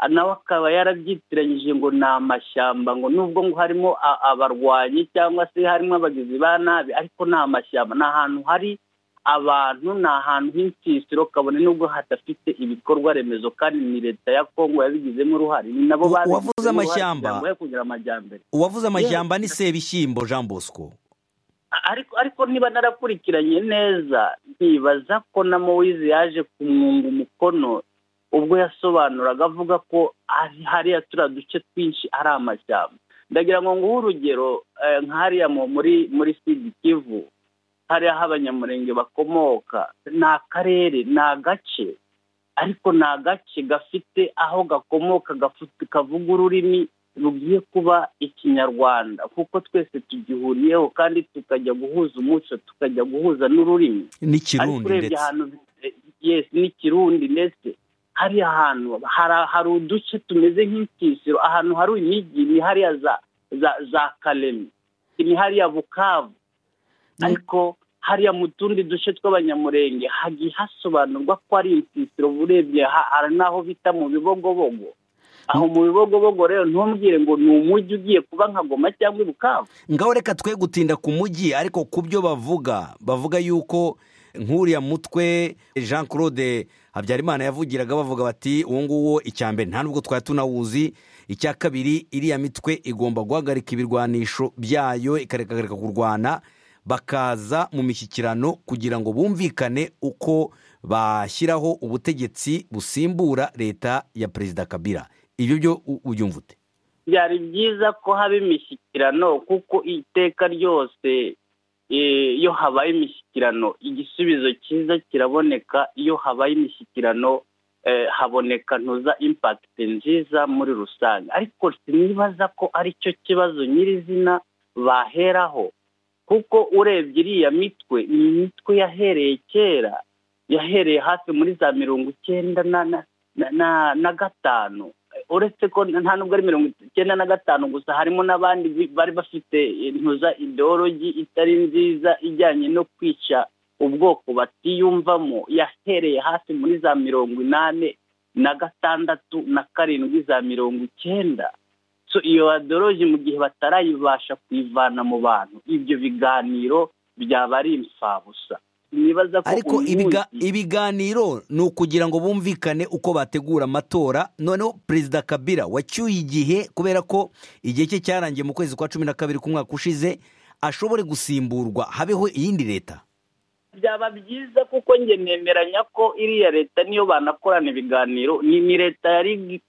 nawe akaba yarabyitiranyije ngo ni amashyamba ngo nubwo ngo harimo abarwanyi cyangwa se harimo abagizi ba nabi ariko ni amashyamba ni ahantu hari abantu ni ahantu h'insisiro kabone nubwo hadafite ibikorwa remezo kandi ni leta ya kongo yabigizemo uruhare ni nabo uwavuze amashyamba uwavuze amashyamba ni sebishyimbo jean bosco ariko niba narakurikiranye neza ntibaza ko na mowize yaje kumwunga umukono ubwo yasobanuraga avuga ko hariya turiya duce twinshi ari amashyamba ndagira ngo nguhe urugero nk'ahariya muri sidi kivu hariya aho abanyamurenge bakomoka ni akarere ni agace ariko ni agace gafite aho gakomoka kavuga ururimi rugiye kuba ikinyarwanda kuko twese tugihuriyeho kandi tukajya guhuza umuco tukajya guhuza n'ururimi n'ikirundi ndetse n'ikirundi ndetse hariya hantu hari uduce tumeze nk'insisiro ahantu hari imijyi ni hariya za karemi ni hariya bukavu ariko hariya mu tundi duce tw'abanyamurenge hagiye hasobanurwa ko ari insisiro urebye hari n'aho bita mu bibogobogo aho mu bibogobogo rero ntumbwire ngo ni umujyi ugiye kuba nka goma cyangwa ibukavu ngaho reka twe gutinda ku mujyi ariko ku byo bavuga bavuga yuko nk'uriya mutwe jean claude habyarimana yavugiraga bavuga bati uwo nguwo icya mbere nta nubwo twari tunawuzi icya kabiri iriya mitwe igomba guhagarika ibirwanisho byayo ikarekareka kurwana bakaza mu mishyikirano kugira ngo bumvikane uko bashyiraho ubutegetsi busimbura leta ya perezida kabira ibyo byo ubyumva ute byari byiza ko haba imishyikirano kuko iteka ryose iyo habaye imishyikirano igisubizo cyiza kiraboneka iyo habaye imishyikirano haboneka ntuza impakiti nziza muri rusange ariko sinibaza ko ari cyo kibazo nyirizina baheraho kuko urebye iriya mitwe ni imitwe yahereye kera yahereye hafi muri za mirongo icyenda na gatanu uretse ko nta nubwo ari mirongo icyenda na gatanu gusa harimo n'abandi bari bafite ntuza ideologi itari nziza ijyanye no kwica ubwoko batiyumvamo yahereye hafi muri za mirongo inani na gatandatu na karindwi za mirongo icyenda iyo ideologi mu gihe batarayibasha kuyivana mu bantu ibyo biganiro byaba ari imfabusa ariko ibiganiro ni ukugira ngo bumvikane uko bategura amatora noneho perezida kabira wacyuye igihe kubera ko igihe cye cyarangiye mu kwezi kwa cumi na kabiri k'umwaka ushize ashobore gusimburwa habeho iyindi leta byaba byiza kuko njye nemeranya ko iriya leta niyo banakorana ibiganiro ni leta yari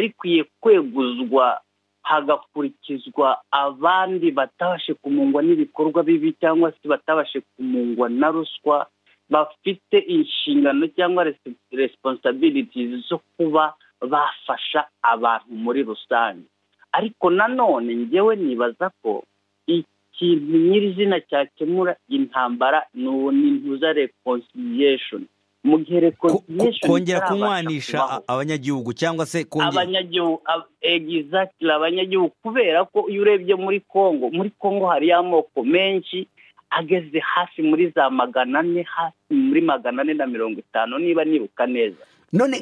ikwiye kweguzwa hagakurikizwa abandi batabashe kumungwa n'ibikorwa bibi cyangwa se batabashe kumungwa na ruswa bafite inshingano cyangwa resiponsabiriti zo kuba bafasha abantu muri rusange ariko nanone ngewe nibaza ko ikintu nyirizina cyakemura intambara ni ntuza rekonsiliyeshoni mu gihe rekonsiliyeshoni kongera kunywanisha abanyagihugu cyangwa se abanyagihugu egizatira abanyagihugu kubera ko iyo urebye muri congo muri congo hariyo amoko menshi ageze hafi muri za magana ane hafi muri magana ane na mirongo itanu niba nibuka neza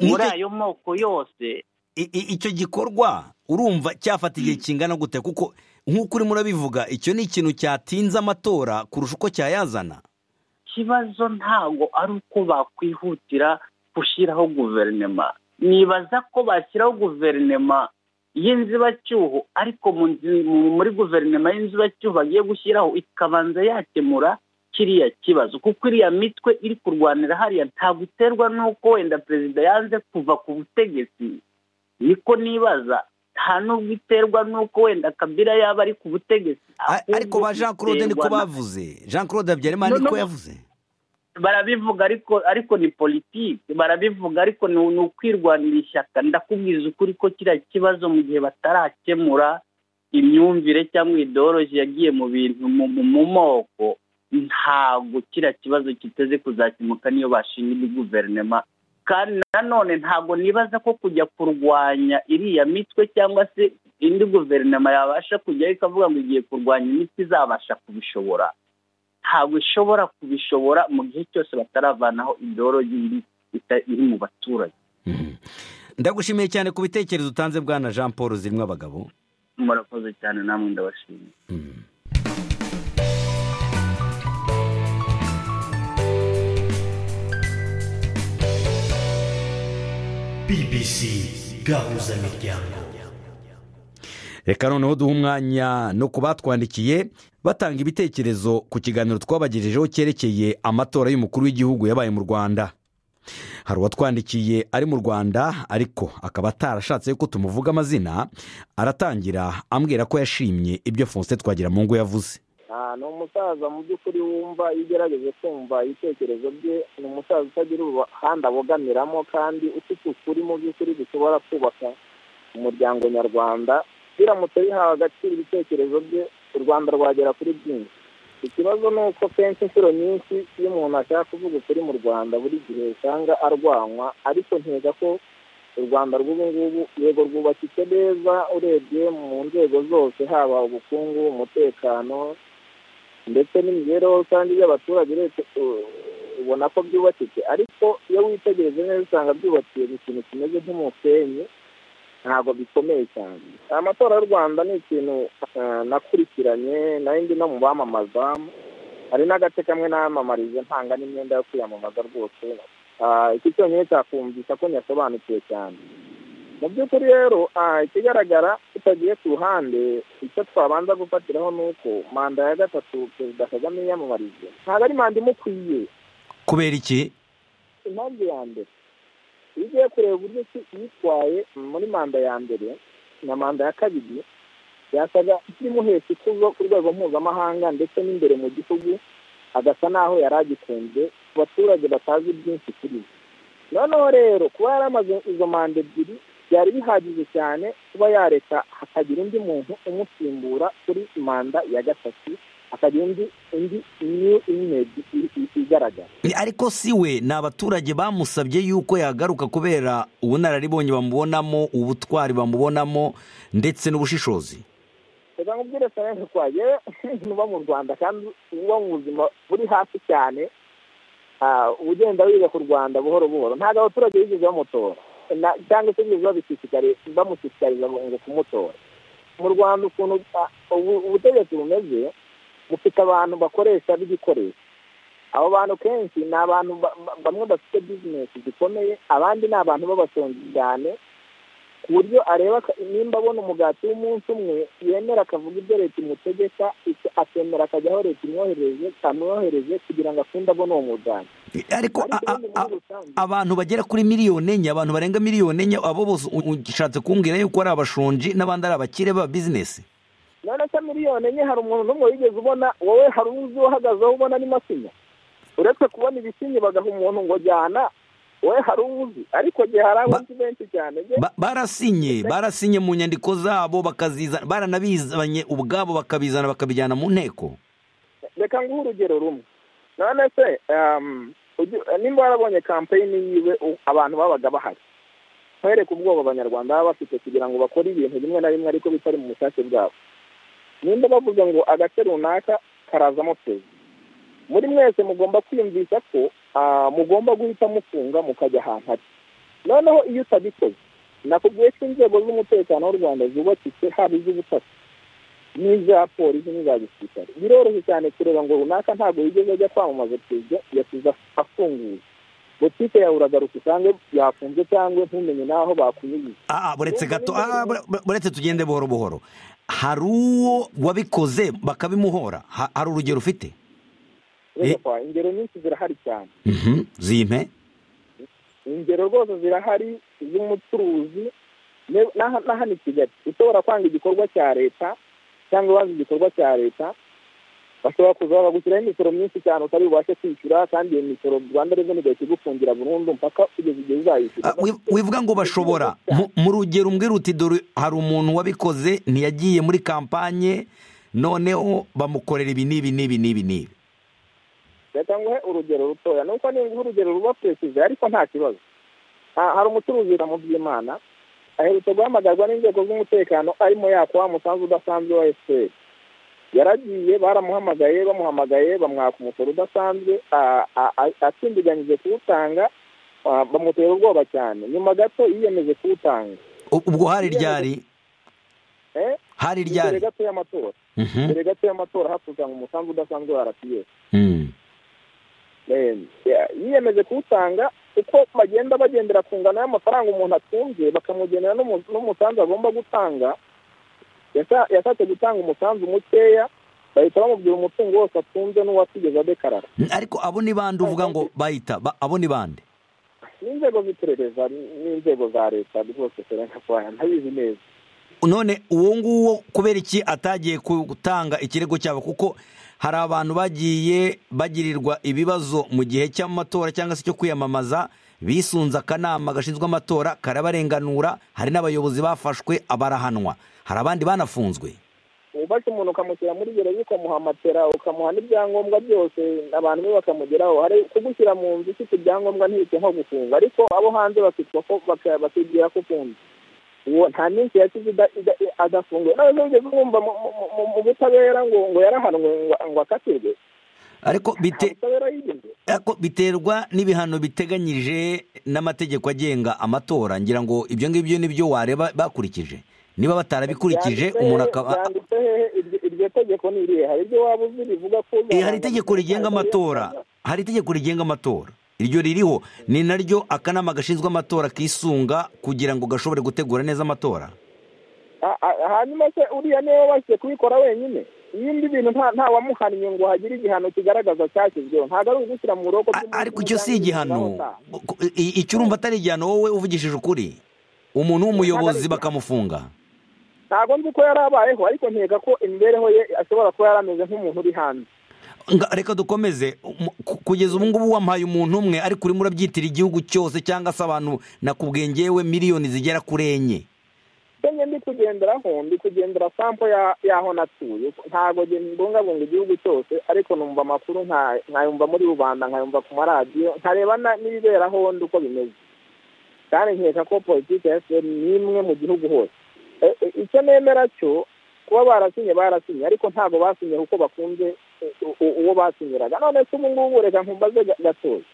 muri ayo moko yose icyo gikorwa urumva cyafata igihe kingana gute kuko nk'uko urimo urabivuga icyo ni ikintu cyatinze amatora kurusha uko cyayazana ikibazo ntabwo ari uko bakwihutira gushyiraho guverinoma nibaza ko bashyiraho guverinoma y'inzibacyuho ariko muri guverinoma y'inzibacyuho bagiye gushyiraho ikabanza yakemura kiriya kibazo kuko iriya mitwe iri kurwanira hariya ntabwo iterwa n'uko wenda perezida yanze kuva ku butegetsi niko nibaza nta nubwo iterwa n'uko wenda kabira yaba ari ku butegetsi ariko ba jean claude niko bavuze jean claude habyarimana niko yavuze barabivuga ariko ariko ni politiki barabivuga ariko ni ukwirwanira ishyaka ndakubwiza ukuri ko kiriya kibazo mu gihe batarakemura imyumvire cyangwa idoroji yagiye mu bintu mu moko ntabwo kiriya kibazo kiteze kuzakemuka niyo bashinga guverinoma kandi nanone ntabwo nibaza ko kujya kurwanya iriya mitwe cyangwa se indi guverinoma yabasha kujyaho ikavuga ngo igiye kurwanya imitwe izabasha kubishobora ntabwo ishobora kubishobora mu gihe cyose bataravanaho idorogi iri mu baturage ndagushimiye cyane ku bitekerezo utanze bwana jean paul zirimo abagabo murakoze cyane namwe ndabashimiye bbc gahuzamiryango reka noneho duha umwanya no ku batwandikiye batanga ibitekerezo ku kiganiro twabagejejeho cyerekeye amatora y'umukuru w'igihugu yabaye mu rwanda hari uwatwandikiye ari mu rwanda ariko akaba atarashatse ko tumuvuga amazina aratangira ambwira ko yashimye ibyo fonse twagira mu ngo yavuze ni umusaza mu by'ukuri wumva iyo ugerageje kumva ibitekerezo bye ni umusaza utagira uruhande abogamiramo kandi ufite ukuri mu by'ukuri dushobora kubaka umuryango nyarwanda biramutse bihawe agaciro ibitekerezo bye u rwanda rwagera kuri byinshi ikibazo ni uko kenshi inshuro nyinshi iyo umuntu ashaka kuvuga ukuri mu rwanda buri gihe usanga arwanywa ariko nkeka ko u rwanda rw'ubu ngubu yego rwubakitse neza urebye mu nzego zose haba ubukungu umutekano ndetse n'imibereho rusange y'abaturage urebye ubona ko byubakitse ariko iyo witegereje neza usanga byubakiye mu kintu kimeze nk'umusenyi ntabwo bikomeye cyane amatora y'u rwanda ni ikintu nakurikiranye nayo ndi no mu bamamaza hari n'agace kamwe namamariza ntanga n'imyenda yo kwiyamamaza rwose iki cyonyine cyakumvisha ko nyasobanukiwe cyane mu by'ukuri rero ikigaragara tutagiye ku ruhande icyo twabanza gufatiraho ni uko manda ya gatatu perezida kagame yiyamamarije ntabwo ari manda imukwiye kubera iki impamvu ya mbere iyo ugiye kureba uburyo yitwaye muri manda ya mbere na manda ya kabiri yasaga ikimuhesha ikuzo ku rwego mpuzamahanga ndetse n'imbere mu gihugu agasa n'aho yari agikunze ku baturage batazi byinshi kuri we noneho rero kuba yaramaze izo manda ebyiri byari bihagije cyane kuba yareka hakagira undi muntu umusimbura kuri manda ya gatatu hakagira undi undi niyo imedi igaragara ariko si we ni abaturage bamusabye yuko yagaruka kubera ubunararibonye bamubonamo ubutwari bamubonamo ndetse n'ubushishozi reka nkubwire serivisi twagewe uba mu rwanda kandi uba mu buzima buri hasi cyane ugenda wiga ku rwanda buhoro buhoro ntabwo abaturage bigeze bamutora cyangwa se bigeze bamushishikariza ngo kumutora mu rwanda ukuntu ubutegetsi bumeze bufite abantu bakoresha b'igikoresho abo bantu kenshi ni abantu bamwe bafite bizinesi zikomeye abandi ni abantu b'abashonji cyane ku buryo areba nimba abona umugati w'umunsi umwe yemera akavuga ibyo leta imutegeka akemera akajya aho leta imwohereje amwohereje kugira ngo akunde abone uwo mugati ariko abantu bagera kuri miliyoni enye abantu barenga miliyoni enye abo bose ushatse kumbwira yuko ari abashonji n'abandi ari abakire ba bizinesi none se miliyoni enye hari umuntu n'umwe wigeze ubona wowe hari uzi uhagazeho ubona ni masinya uretse kubona ibisinyi bagaha umuntu ngo jyana wowe hari uzi ariko gihe hari abazi benshi cyane barasinye barasinye mu nyandiko zabo bakazizana baranabizanye ubwabo bakabizana bakabijyana mu nteko reka nguhe urugero rumwe none se nimba warabonye kampeyini yiwe abantu babaga bahari nkwereke ubwoba abanyarwanda baba bafite kugira ngo bakore ibintu bimwe na bimwe ariko bitari mu bushake bwabo nimba bavuga ngo agace runaka karazamo perezida muri mwese mugomba kwiyumvisha ko mugomba guhita mufunga mukajya ahantu hari noneho iyo utabikoze nakubwiye ko inzego z'umutekano w'u rwanda zubakitse haba iz'ubutasi n'iza polisi n'iza gisirikare biroroshye cyane kureba ngo runaka ntabwo yigeze ajya kwamamaza perezida yasize afunguye butike yawe uragaruka usange yafunze cyangwa ntumenye n'aho bakunyuze buretse gato buretse tugende buhoro buhoro hari uwo wabikoze bakabimuhora hari urugero ufite ingero nyinshi zirahari cyane zimpe ingero rwose zirahari z'umucuruzi n'ahandi kigali ushobora kwanga igikorwa cya leta cyangwa wazi igikorwa cya leta bashobora kuza bagushyiraho imisoro myinshi cyane utari bubashe kwishyura kandi iyo misoro rwanda reveni igahita igufungira burundu mpaka kugeza igihe uzayishyura wivuga ngo bashobora mu rugero umbwira uti dore hari umuntu wabikoze ntiyagiye muri kampanye noneho bamukorera ibi n'ibi n'ibi n'ibi n'ibi reka nguhe urugero rutoya nuko niba urugero ruba perezida ariko nta kibazo hari umucuruzi mu by'imana aherutse guhamagarwa n'inzego z'umutekano arimo yaka wa musanzu udasanzwe wa efuperi yaragiye baramuhamagaye bamuhamagaye bamwaka umusoro udasanzwe atsindiganyije kuwutanga bamutera ubwoba cyane nyuma gato yiyemeje kuwutanga ubwo hari ryari hari ryari mbere gato y'amatora mbere gato y'amatora hakusanya umusanzu udasanzwe wa rpf yiyemeje kuwutanga uko bagenda bagendera ku ngano y'amafaranga umuntu atunze bakamugenera n'umusanzu agomba gutanga yashatse gutanga umusanzu mukeya bahita bamubwira umutungo wose atunze n'uwasigeze adekarara ariko abo ni bande uvuga ngo bahita abo ni bande n'inzego z'iperereza n'inzego za leta rwose serena kwaya ntabizi neza none uwo nguwo kubera iki atagiye gutanga ikirego cyabo kuko hari abantu bagiye bagirirwa ibibazo mu gihe cy'amatora cyangwa se cyo kwiyamamaza bisunze akanama gashinzwe amatora karabarenganura hari n'abayobozi bafashwe barahanwa hari abandi banafunzwe ufashe umuntu ukamushyira muri gereza ukamuhamatera ukamuha n'ibyangombwa byose abantu be bakamugeraho hari kugushyira mu nzu ufite ibyangombwa ntibite nko gufunga ariko abo hanze bakitwa ko bakibwira ko ufunze uwo nta minsi yasize ida- ida- adafunguye nawe ntugeze mwumva mu- mu- mu- mu butabera ngo ngo yarahanwe ngo- ngo akatirwe ariko nta bite butabera yigeze ariko biterwa n'ibihano biteganyije n'amategeko agenga amatora ngira ngo ibyo ngibyo nibyo wareba bakurikije niba batarabikurikije Byanditse umuntu hehe- akaba byanditse hehe iryo iryo tegeko ni irihe hari ibyo waba uzi rivuga ko Eh, hari itegeko rigenga amatora hari itegeko rigenga amatora iryo ririho ni naryo akanama gashinzwe amatora kisunga kugira ngo gashobore gutegura neza amatora Ha- ha- hanyuma se uriya niwe wabashije kubikora wenyine ibindi bintu nta nta wamuhannye ngo hagire igihano kigaragaza cyashyizweho ntabwo ari ugushyira mu A- buroko bw'umuntu ariko icyo si cyangwa igihano ibintu aho Ku- i- icyo urumva atari igihano wowe uvugishije ukuri umuntu w'umuyobozi bakamufunga utaha. ntabwo nzi ko yari abayeho ariko nkeka ko imibereho ye ashobora kuba yari ameze nk'umuntu uri hanze Nga- reka dukomeze Umu- ku- kugeza ubu ngubu wampaye umuntu umwe ariko urimo urabyitira igihugu cyose cyangwa se abantu nakubwiye ngewe miliyoni zigera kuri enye njye ndi kugenderaho ndi kugendera sampo ya- y'aho natuye ntabwo nge mbungabunga igihugu cyose ariko numva amakuru nka- nkayumva muri rubanda nkayumva ku maradiyo nkareba na- n'ibibera aho ndi uko bimeze kandi nkeka ko politiki ya efuperi ni imwe mu gihugu hose E- e- icyo nemera cyo kuba barasinye barasinye ariko ntabwo basinye kuko bakunze u- u- uwo basinyiraga none se ubu ngubu reka nkumbaze ga- gatoya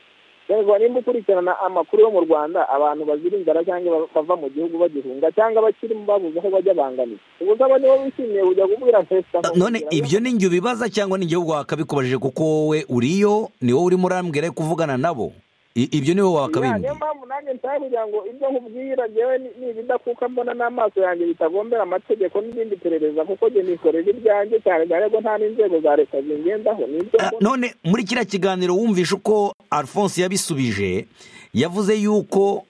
yego nimba ukurikirana amakuru yo mu rwanda abantu bazira inzara cyangwa ba- bava mu gihugu bagihunga cyangwa abakirimo babuze aho bajya bangamira ubuze abo nibo bishimiye kujya kubwira perezida Ah, none ibyo ni njye ubibaza cyangwa ni njye wakabikubajije kuko wowe uriyo ni wowe urimo urambwira yo kuvugana nabo I- ibyo ni wowe wakabimbwiye niyo mpamvu nanjye nshaka kugira ngo ibyo nkubwira njyewe ni ni ibidakuka mbona n'amaso yanjye bitagombera amategeko n'izindi perereza kuko njye nikorera ibyanjye cyane cyane ko nta n'inzego za leta zingendaho ni ibyo Ah, mbona. none muri kiriya kiganiro wumvishe uko alphonse yabisubije yavuze yuko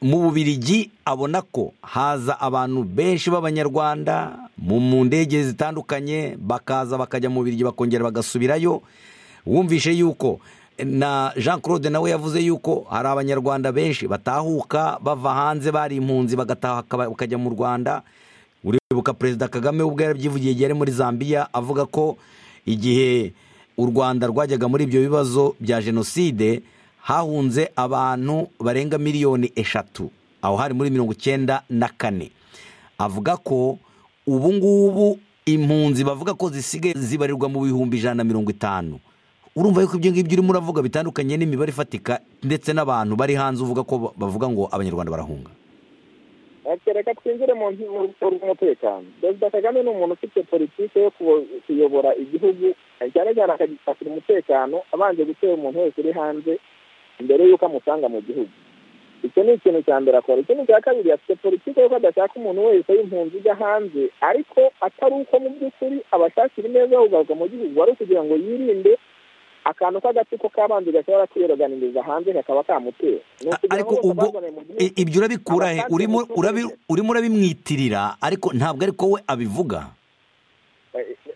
mu bubirigi abona ko haza abantu benshi b'abanyarwanda mu mu ndege zitandukanye bakaza bakajya mu bubirigi bakongera bagasubirayo wumvishe yuko na jean claude nawe yavuze yuko hari abanyarwanda benshi batahuka bava hanze bari impunzi bagataha bakaba- bakajya mu rwanda uribuka perezida kagame ubwo yarabyivugiye igihe yari muri zambia avuga ko igihe u rwanda rwajyaga muri ibyo bibazo bya jenoside hahunze abantu barenga miliyoni eshatu aho hari muri mirongo icyenda na kane avuga ko ubu ngubu impunzi bavuga ko zisigaye zibarirwa mu bihumbi ijana na mirongo itanu urumva yuko ibyo ngibyo urimo uravuga bitandukanye n'imibare ifatika ndetse n'abantu bari hanze uvuga ko ba- bavuga ngo abanyarwanda barahunga Ati, reka twinjire mu nti- mu mu- mu mutekano perezida kagame ni umuntu ufite politiki yo kubo- kuyobora igihugu cyane cyane akagira umutekano abanje gutera umuntu wese uri hanze mbere y'uko amusanga mu gihugu icyo ni ikintu cya mbere akora ikintu cya kabiri afite politiki y'uko adashaka umuntu wese w'impunzi ujya hanze ariko atari uko mu by'ukuri abashakira ineza yo kugaruka mu gihugu wari ukugira ngo yirinde akantu k'agatsiko k'abanzi gashobora kwiyoganiza hanze kakaba kamutera Ni A- ukugira ngo ariko bose ubwo bazanwe mu gihugu. i- ibyo urabikura he Abasanzwe urimo mu urabi- gihugu. urimo urabimwitirira ariko ntabwo ariko we abivuga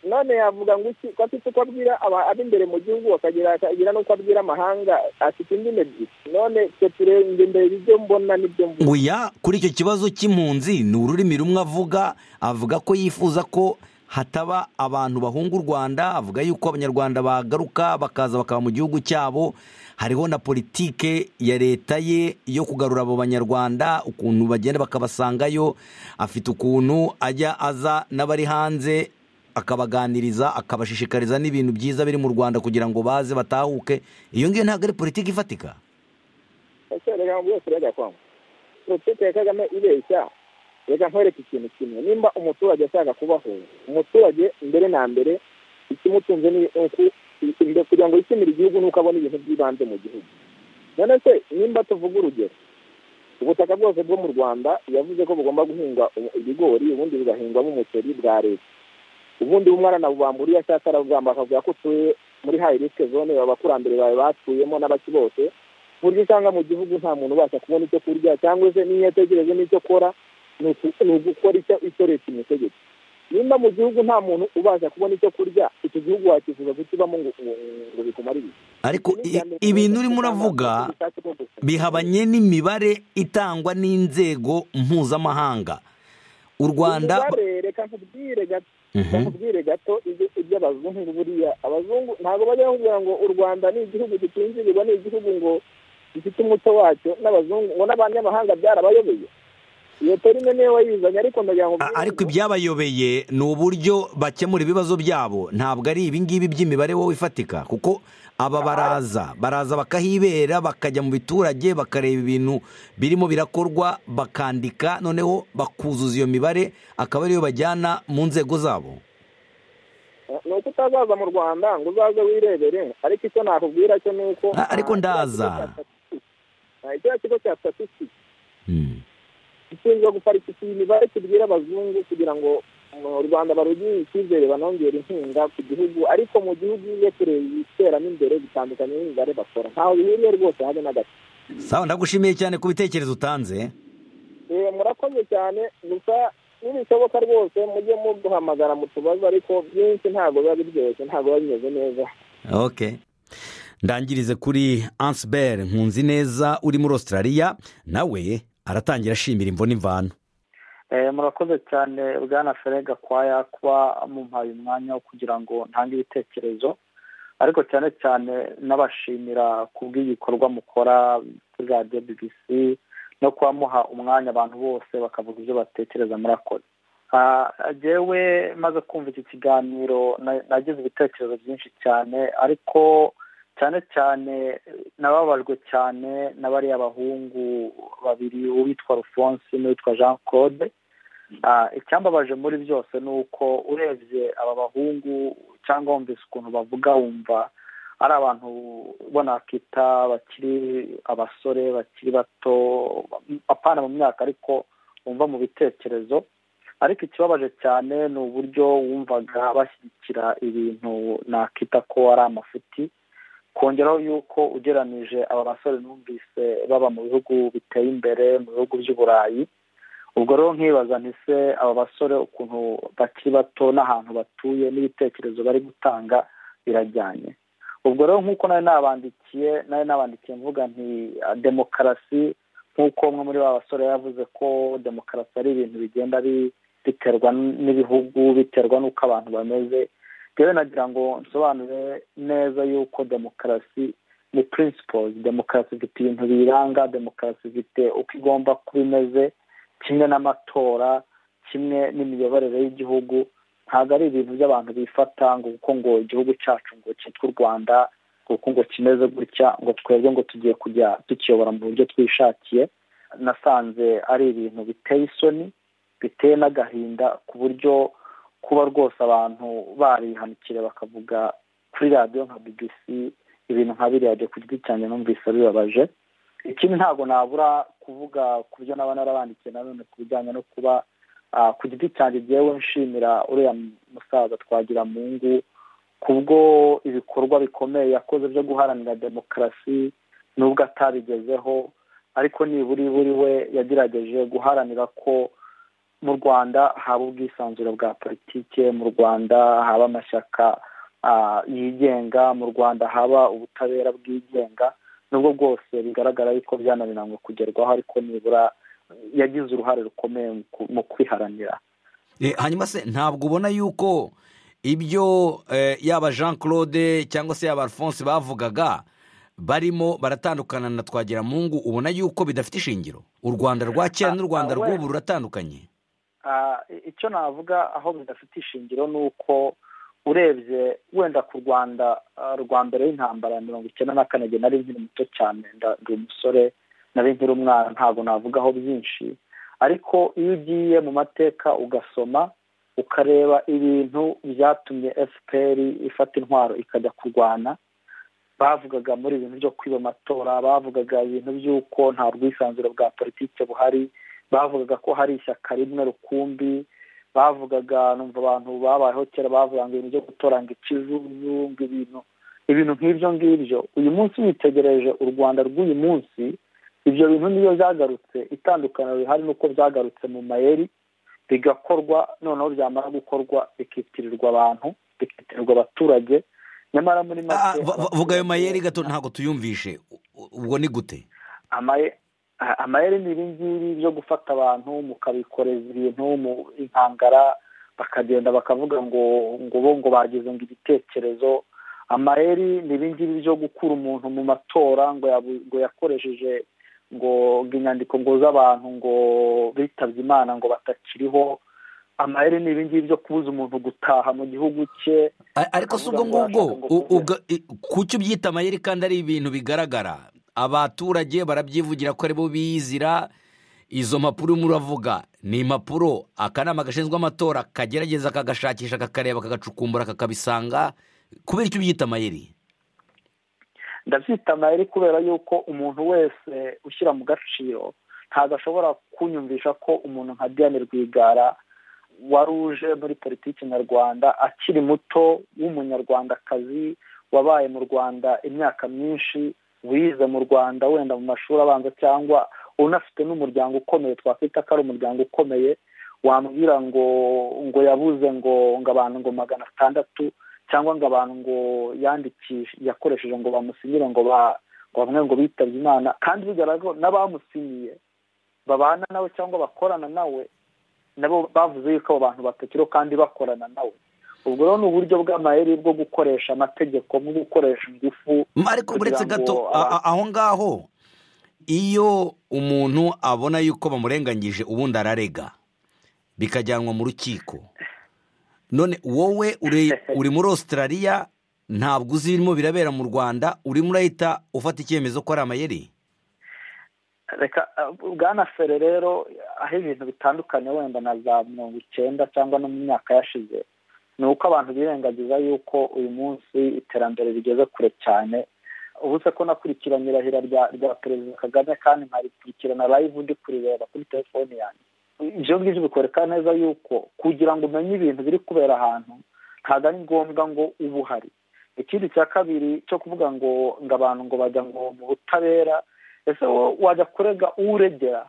none yavuga ngo iki ko afite uko abwira aba- ab'imbere mu gihugu akagira akagira n'uko abwira amahanga afite indimi ebyiri none twe turenze imbere ibyo mbona n'ibyo mbona nguya kuri icyo kibazo cy'impunzi ni ururimi rumwe avuga avuga ko yifuza ko hataba abantu bahunga u rwanda avuga yuko abanyarwanda bagaruka bakaza bakaba mu gihugu cyabo hariho na politike ya leta ye yo kugarura abo banyarwanda ukuntu bagenda bakabasangayo afite ukuntu ajya aza n'abari hanze akabaganiriza akabashishikariza n'ibintu byiza biri mu rwanda kugira ngo baze batahuke iyo ngiyo ntabwo ari politiki ifatika ese reka ngo bose urajya kwanga politiki ya kagame ibeshya reka nkwereke ikintu kimwe nimba umuturage ashaka kubaho umuturage mbere na mbere ikimutunze ni uku imbere kugira ngo yishimire igihugu nuko abona ibintu by'ibanze mu gihugu none se nimba tuvuga urugero ubutaka bwose bwo mu rwanda yavuze ko bugomba guhinga ibigori ubundi bugahingwamo umuceri bwa leta ubundi umwana arabubambura iyo ashatse arabugamba akavuga ko utuye muri hayi risike zone abakurambere bawe batuyemo n'abaki bose ku buryo usanga mu gihugu nta muntu ubasha kubona icyo kurya cyangwa se n'iyo ategereje n'icyo akora ni uku- ni ugukora icyo icyo leta imutegeka nimba mu gihugu nta muntu ubasha kubona icyo kurya icyo gihugu wakifuza kukibamo ngo ngo- ngo bikumare ibiki ariko i- ibintu urimo uravuga bihabanye n'imibare itangwa n'inzego mpuzamahanga u rwanda Umubare, reka nkubwire gato Mhm. nkubwire gato ibyo- iby'abazungu buriya abazungu ntabwo bajya bakubwira ngo u rwanda ni igihugu gitinzirirwa ni igihugu ngo gifite umuco wacyo n'abazungu ngo n'abanyamahanga byarabayobeye iyo terime niyo wayizanye ariko ndagira ngo A- mbivuge. ariko ibyabayobeye ni uburyo bakemura ibibazo byabo ntabwo ari ibingibi by'imibare wowe ifatika kuko aba baraza baraza bakahibera bakajya mu biturage bakareba ibintu birimo birakorwa bakandika noneho bakuzuza iyo mibare akaba ariyo bajyana mu nzego zabo ni uko utazaza mu rwanda ngo uzaze wirebere ariko icyo nakubwira cyo ni uko Ah, ariko Ah, kiriya kigo ndaza. cya statistics. Ah, kiriya kigo cya statistics Hmm. gishinzwe guparika iyi mibare tubwira abazungu kugira ngo mu rwanda barugire icyizere banongere inkunga ku gihugu ariko mu gihugu iyo tureba ibiteramo imbere bitandukanye n'imibare bakora ntaho bihuriye rwose habe na gato sawa ndagushimiye cyane ku bitekerezo utanze Eh, murakoze cyane gusa nibishoboka rwose mujye muduhamagara mutubaze ariko byinshi ntabwo biba biryoshye ntabwo biba bimeze neza ok ndangirize kuri ansiberi nkunzi neza uri muri Australia nawe aratangira ashimira imvo n'imvano Eh, murakoze cyane bwana fere gakwaya kuba mumpaye umwanya wo kugira ngo ntange ibitekerezo ariko cyane cyane n'abashimira ku bw'ibikorwa mukora kuri radiyo bbc no kuba muha umwanya abantu bose bakavuga ibyo batekereza murakoze Ah, jyewe maze kumva iki kiganiro na- nagize ibitekerezo byinshi cyane ariko cyane cyane nababajwe cyane na bariya bahungu babiri uwitwa rufonsi n'uwitwa jean claude Ah, icyambabaje muri byose ni uko urebye aba bahungu cyangwa wumvise ukuntu bavuga wumva ari abantu bo nakita bakiri abasore bakiri bato apana mu myaka ariko wumva mu bitekerezo ariko ikibabaje cyane ni uburyo wumvaga bashyigikira ibintu nakita ko ari amafuti kongeraho yuko ugeranije aba basore numvise baba mu bihugu biteye imbere mu bihugu by'uburayi ubwo rero nkibaza ntise aba basore ukuntu bakiri bato n'ahantu batuye n'ibitekerezo bari gutanga birajyanye ubwo rero nk'uko nari nabandikiye nari nabandikiye mvuga nti ah, demokarasi nk'uko umwe muri ba basore yavuze ko demokarasi ari ibintu bigenda bi- biterwa n'ibihugu biterwa n'uko abantu bameze rero nagira ngo nsobanure neza yuko demokarasi ni principles demokarasi ifite ibintu biyiranga demokarasi ifite uko igomba kuba imeze kimwe n'amatora kimwe n'imiyoborere y'igihugu ntabwo ari ibintu by'abantu bifata ngo kuko ngo igihugu cyacu ngo cyitwa u rwanda ngo kuko ngo kimeze gutya ngo twebwe ngo tugiye kujya tukiyobora mu buryo twishakiye nasanze ari ibintu biteye isoni biteye n'agahinda ku buryo kuba rwose abantu barihanukire bakavuga kuri radiyo nka bbc ibintu nka biriya byo ku giti cyanjye numvise bibabaje ikindi ntabwo nabura kuvuga ku byo naba narabandikiye nanone ku bijyanye no kuba ah, ku giti cyanjye ngewe nshimira uriya musaza twagira mu ngo kubwo ibikorwa bikomeye yakoze byo guharanira demokarasi nubwo atabigezeho ariko nibura buri we yagerageje guharanira ko mu rwanda haba ubwisanzure bwa politike mu rwanda haba amashyaka ah, yigenga mu rwanda haba ubutabera bwigenga nubwo bwose bigaragara yuko byananiranywe kugerwaho ariko nibura yagize uruhare rukomeye mu ku- mu kwiharanira Eh, hanyuma se ntabwo ubona yuko ibyo eh, yaba jean claude cyangwa se yaba alphonse bavugaga barimo baratandukana na twagiramungu ubona yuko bidafite ishingiro u rwanda rwa kera n'u rwanda Ah, ah, rw'ubu we- ruratandukanye Ah, icyo navuga aho bidafite ishingiro ni uko urebye wenda ku rwanda ah, rwa mbere y'intambara ya mirongo icyenda na kane igihe nari nkiri muto cyane nda- ndi umusore nari nkiri umwana ntabwo navugaho byinshi ariko iyo ugiye mu mateka ugasoma ukareba ibintu byatumye fpr ifata intwaro ikajya kurwana bavugaga muri ibintu byo kwiba amatora bavugaga ibintu by'uko nta bwisanzure bwa politiki buhari bavugaga ko hari ishyaka rimwe rukumbi bavugaga numva abantu babayeho kera bavuga ngo ibintu byo gutora ngo ikijuju ngo ibintu ibintu nk'ibyo ngibyo uyu munsi witegereje u rwanda rw'uyu munsi ibyo bintu niyo byagarutse itandukaniro rihari ni uko byagarutse mu mayeri bigakorwa noneho byamara gukorwa bikitirirwa abantu bikitirirwa abaturage nyamara muri Ah, make va- va- vuga ayo mayeri gato ntabwo tuyumvishe U- u- ubwo ni gute amaye a- amayeri ni ibingibi byo gufata abantu mukabikoreza ibintu mu inkangara bakagenda bakavuga ngo ngo bo ngo bagize ngo igitekerezo amayeri ni ibingibi byo gukura umuntu mu matora ngo yabu- ngo yakoresheje ngo inyandiko ngo z'abantu ngo bitabye imana ngo batakiriho amayeri ni ibingibi byo kubuza umuntu gutaha mu gihugu cye ariko si ubwo ngubwo kuki ubyita amayeri kandi ari ibintu bigaragara abaturage barabyivugira ko aribo bizira izo mpapuro urimo uravuga ni impapuro akanama gashinzwe amatora kagerageza kagashakisha kakareba kagacukumbura kakabisanga kubera icyo ubyita amayeri ndabyita amayeri kubera yuko umuntu wese ushyira mu gaciro ntabwo ashobora kunyumvisha ko umuntu nka diane rwigara wari uje muri politiki nyarwanda akiri muto w'umunyarwandakazi wabaye mu rwanda imyaka myinshi wize mu rwanda wenda mu mashuri abanza cyangwa unafite n'umuryango ukomeye twakwita ko ari umuryango ukomeye wambwira ngo ngo yabuze ngo ngo abantu ngo magana atandatu cyangwa ngo abantu ngo yandikishe yakoresheje ngo bamusinyire ngo bamwe ngo bitabye imana kandi bigaragara ko n'abamusinyiye babana nawe cyangwa bakorana nawe nabo bavuze yuko abo bantu batakiriho kandi bakorana nawe ubwo rero ni uburyo bw'amayeri bwo gukoresha amategeko nko gukoresha ingufu ariko uretse gato aho ngaho iyo umuntu abona yuko bamurenganyije ubundi ararega bikajyanwa mu rukiko none wowe uri muri Australia ntabwo uzi ibirimo birabera mu rwanda urimo urahita ufata icyemezo ko ari amayeri reka bwana fere rero aho ibintu bitandukanye wenda na za mirongo icyenda cyangwa no mu myaka yashize ni uko abantu birengagiza yuko uyu munsi iterambere rigeze kure cyane ubu se ko nakurikiranye irahira rya perezida kagame kandi nkarikurikirana live ndi kurireba kuri telefone yanjye ibyo ngibyo bikwereka neza yuko kugira ngo umenye ibintu biri kubera ahantu ntabwo ari ngombwa ngo uba uhari ikindi cya kabiri cyo kuvuga ngo ngo abantu ngo bajya ngo mu butabera ese wajya kurega uregera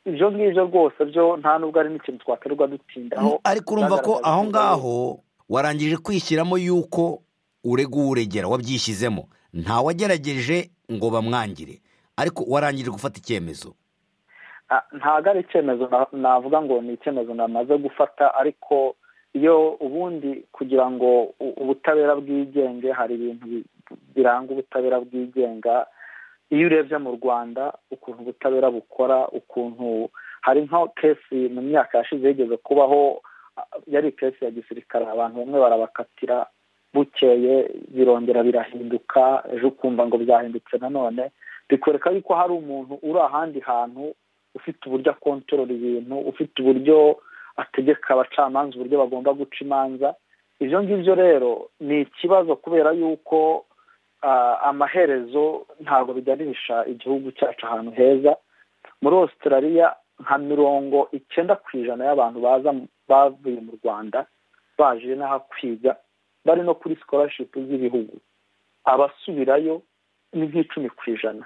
ibyo ngibyo rwose byo nta n'ubwo ari n'ikintu twaterwa dutindaho ariko urumva ko aho ngaho warangije kwishyiramo yuko urega uregera wabyishyizemo ntawagerageje ngo bamwangire ariko warangije gufata icyemezo ntabwo ari icyemezo navuga ngo ni icyemezo namaze gufata ariko iyo ubundi kugira ngo ubutabera bwigenge hari ibintu biranga ubutabera bwigenga iyo urebye mu rwanda ukuntu ubutabera bukora ukuntu hari nka kesi mu myaka yashize yigeze kubaho yari kesi ya gisirikare abantu bamwe barabakatira bukeye birongera birahinduka ejo ukumva ngo byahindutse nanone bikwereka yuko hari umuntu uri ahandi hantu ufite uburyo akontorora ibintu ufite uburyo ategeka abacamanza uburyo bagomba guca imanza ibyo ngibyo rero ni ikibazo kubera yuko amaherezo ntabwo biganisha igihugu cyacu ahantu heza muri Australia nka mirongo icyenda ku ijana y'abantu baza bavuye mu rwanda baje n'aho kwiga bari no kuri sikorashipu z'ibihugu abasubirayo ni nk'icumi ku ijana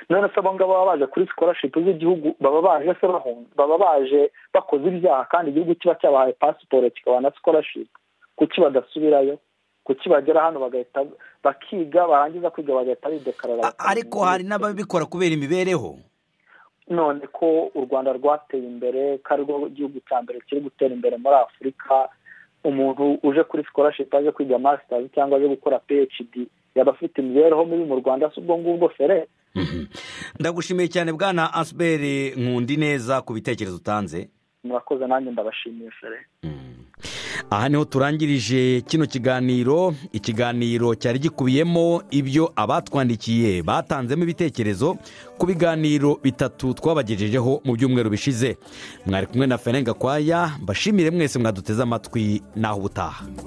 none se abo ngabo baba baje kuri sikorashipu z'igihugu baba baje se bahunga baba baje bakoze ibyaha kandi igihugu kiba cyabahaye pasiporo kikabaha na sikorashipu kuki badasubirayo kuki bagera hano bagahita bakiga barangiza kwiga bagahita bidekarara ariko hari n'ababikora kubera imibereho none ko u rwanda rwateye imbere ko ari rwo gihugu cya mbere kiri gutera imbere muri afurika umuntu uje kuri sikorashipu aje kwiga masitazi cyangwa aje gukora phd yaba afite imibereho mibi mu rwanda si ubwo ngubwo fere ndagushimiye cyane bwana asiberi nkundi neza ku bitekerezo utanze murakoze nanjye ndabashimiye fere aha niho turangirije kino kiganiro ikiganiro cyari gikubiyemo ibyo abatwandikiye batanzemo ibitekerezo ku biganiro bitatu twabagejejeho mu byumweru bishize mwari kumwe na ferenga kwaya mbashimire mwese mwaduteze amatwi naho ubutaha